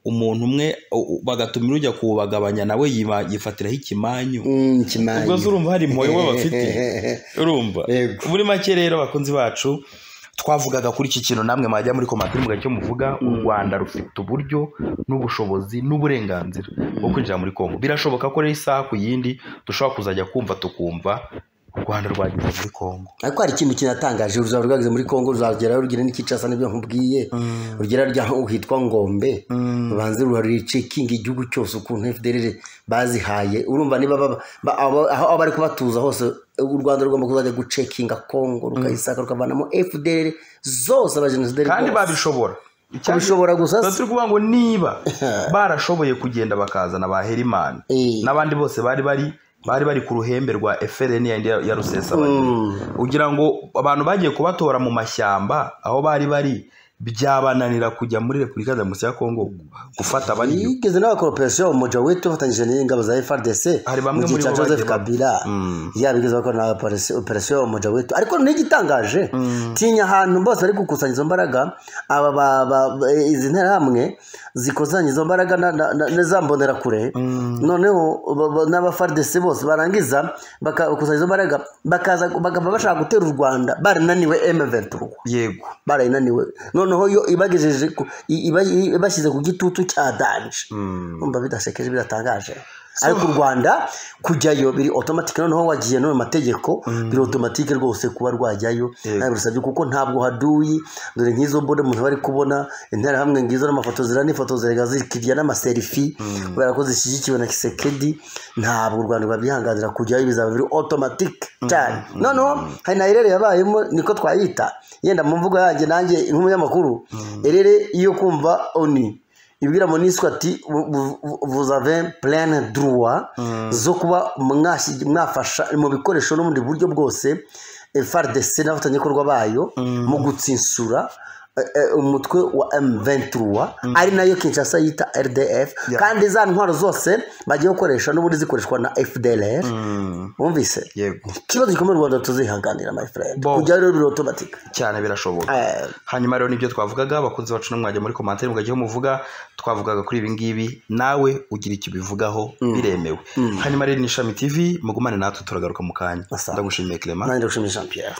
[SPEAKER 1] umuntu umwe u- u- bagatumira ujya kuwubagabanya nawe yiba- yifatiraho ikimanyu
[SPEAKER 2] Mm,
[SPEAKER 1] ubwo
[SPEAKER 2] kimanyi
[SPEAKER 1] zurumva hari impuhwe baba bafite urumva
[SPEAKER 2] Yego.
[SPEAKER 1] muri make rero bakunzi bacu twavugaga kuri iki kintu namwe mwajya muri komatiri mugacyo muvuga u rwanda rufite uburyo n'ubushobozi n'uburenganzira bwo kwinjira muri kongo birashoboka ko rero isaha ku yindi dushobora kuzajya kumva tukumva u rwanda rwageze muri kongo
[SPEAKER 2] ariko hari ikintu kinatangaje ruzaba rwageze muri kongo ruzagerayo rugira n'ikicasa n'ibyo nkubwiye rugera ryaho hitwa ngombe rubanze ruricekinga igihugu cyose ukuntu fdr bazihaye urumva niba baba- abo- aho bari kubatuza hose u rwanda rugomba kuzajya gucekinga kongo rukayisaka rukavanamo fdr zose abajenosideri
[SPEAKER 1] kandi babishobora
[SPEAKER 2] babishobora gusa
[SPEAKER 1] tuba turi kuvuga ngo niba barashoboye kugenda bakazana ba herimani
[SPEAKER 2] Eh.
[SPEAKER 1] n'abandi bose bari bari bari bari ku ruhembe rwa FLN ya- ya ya rusesabagina
[SPEAKER 2] Mm.
[SPEAKER 1] ugira ngo abantu bagiye kubatora mu mashyamba aho bari bari byabananira kujya muri repubulika demokarasi ya kongo gufata bariyo
[SPEAKER 2] yigeze n'abakoropesiyo umuja witu bafatanyije n'ingabo za frdc
[SPEAKER 1] Hari bamwe
[SPEAKER 2] mu gihe
[SPEAKER 1] muri
[SPEAKER 2] cya
[SPEAKER 1] bo
[SPEAKER 2] joseph
[SPEAKER 1] bagiye ba-
[SPEAKER 2] kabila yabigeze bakora na operasi- operasiyo umuja witu ariko noneho igitangaje tinya ahantu bose bari gukusanya izo mbaraga aba ba- ba- ba- izi nterahamwe zikusanya izo mbaraga na- na- na- na za mbonerakure noneho ba- ba- n'abafrdc bose barangiza baka- bakusanya izo mbaraga bakaza bakaba bashaka gutera u rwanda barinaniwe m23
[SPEAKER 1] yego
[SPEAKER 2] barayinaniwe noneho yo ibagejeje ku- i- iba- i- ibashyize ku gitutu cya danje umva bidasekeje biratangaje ariko u rwanda kujyayo biri otomatike noneho wagiye n'ayo mategeko biri otomatike rwose kuba rwajyayo
[SPEAKER 1] Yego.
[SPEAKER 2] nawe birasabye kuko ntabwo haduyi dore nk'izo mbone umuntu bari kubona interahamwe ngizo n'amafoto zira n'ifoto zirega zikirya n'amaserifi kubera ko zishyigikiwe na kisekedi ntabwo u rwanda rwabyihanganira kujyayo bizaba biri otomatike cyane noneho hari na erere yabayemo niko twayita yenda mu mvugo yanjye nanjye nk'umunyamakuru erere iyo kumva oni ibwira monisco ati vous avez plein droit zo kuba mwashyi- mwafasha mu bikoresho n'ubundi buryo bwose frdc n'abafatanyabikorwa bayo mu gutsinsura eh, eh, umutwe wa m23 ari nayo kinshasa yita rdf
[SPEAKER 1] Yeah.
[SPEAKER 2] kandi za ntwaro zose bagiye gukoresha n'ubundi zikoreshwa na fdlr wumvise
[SPEAKER 1] yego
[SPEAKER 2] ikibazo gikomeye u rwanda tuzihanganira my friend
[SPEAKER 1] Bo.
[SPEAKER 2] kujyayo rero biri automatic
[SPEAKER 1] cyane birashoboka
[SPEAKER 2] Eh,
[SPEAKER 1] hanyuma rero nibyo twavugaga abakunzi bacu n'umwajya muri komantere mugajyaho muvuga twavugaga kuri ibi ngibi nawe ugira icyo ubivugaho biremewe hanyuma rero ni ishami tv mugumane natwe turagaruka mu kanya
[SPEAKER 2] Asa.
[SPEAKER 1] ndagushimiye clement
[SPEAKER 2] nanjye ndagushimiye jean pierre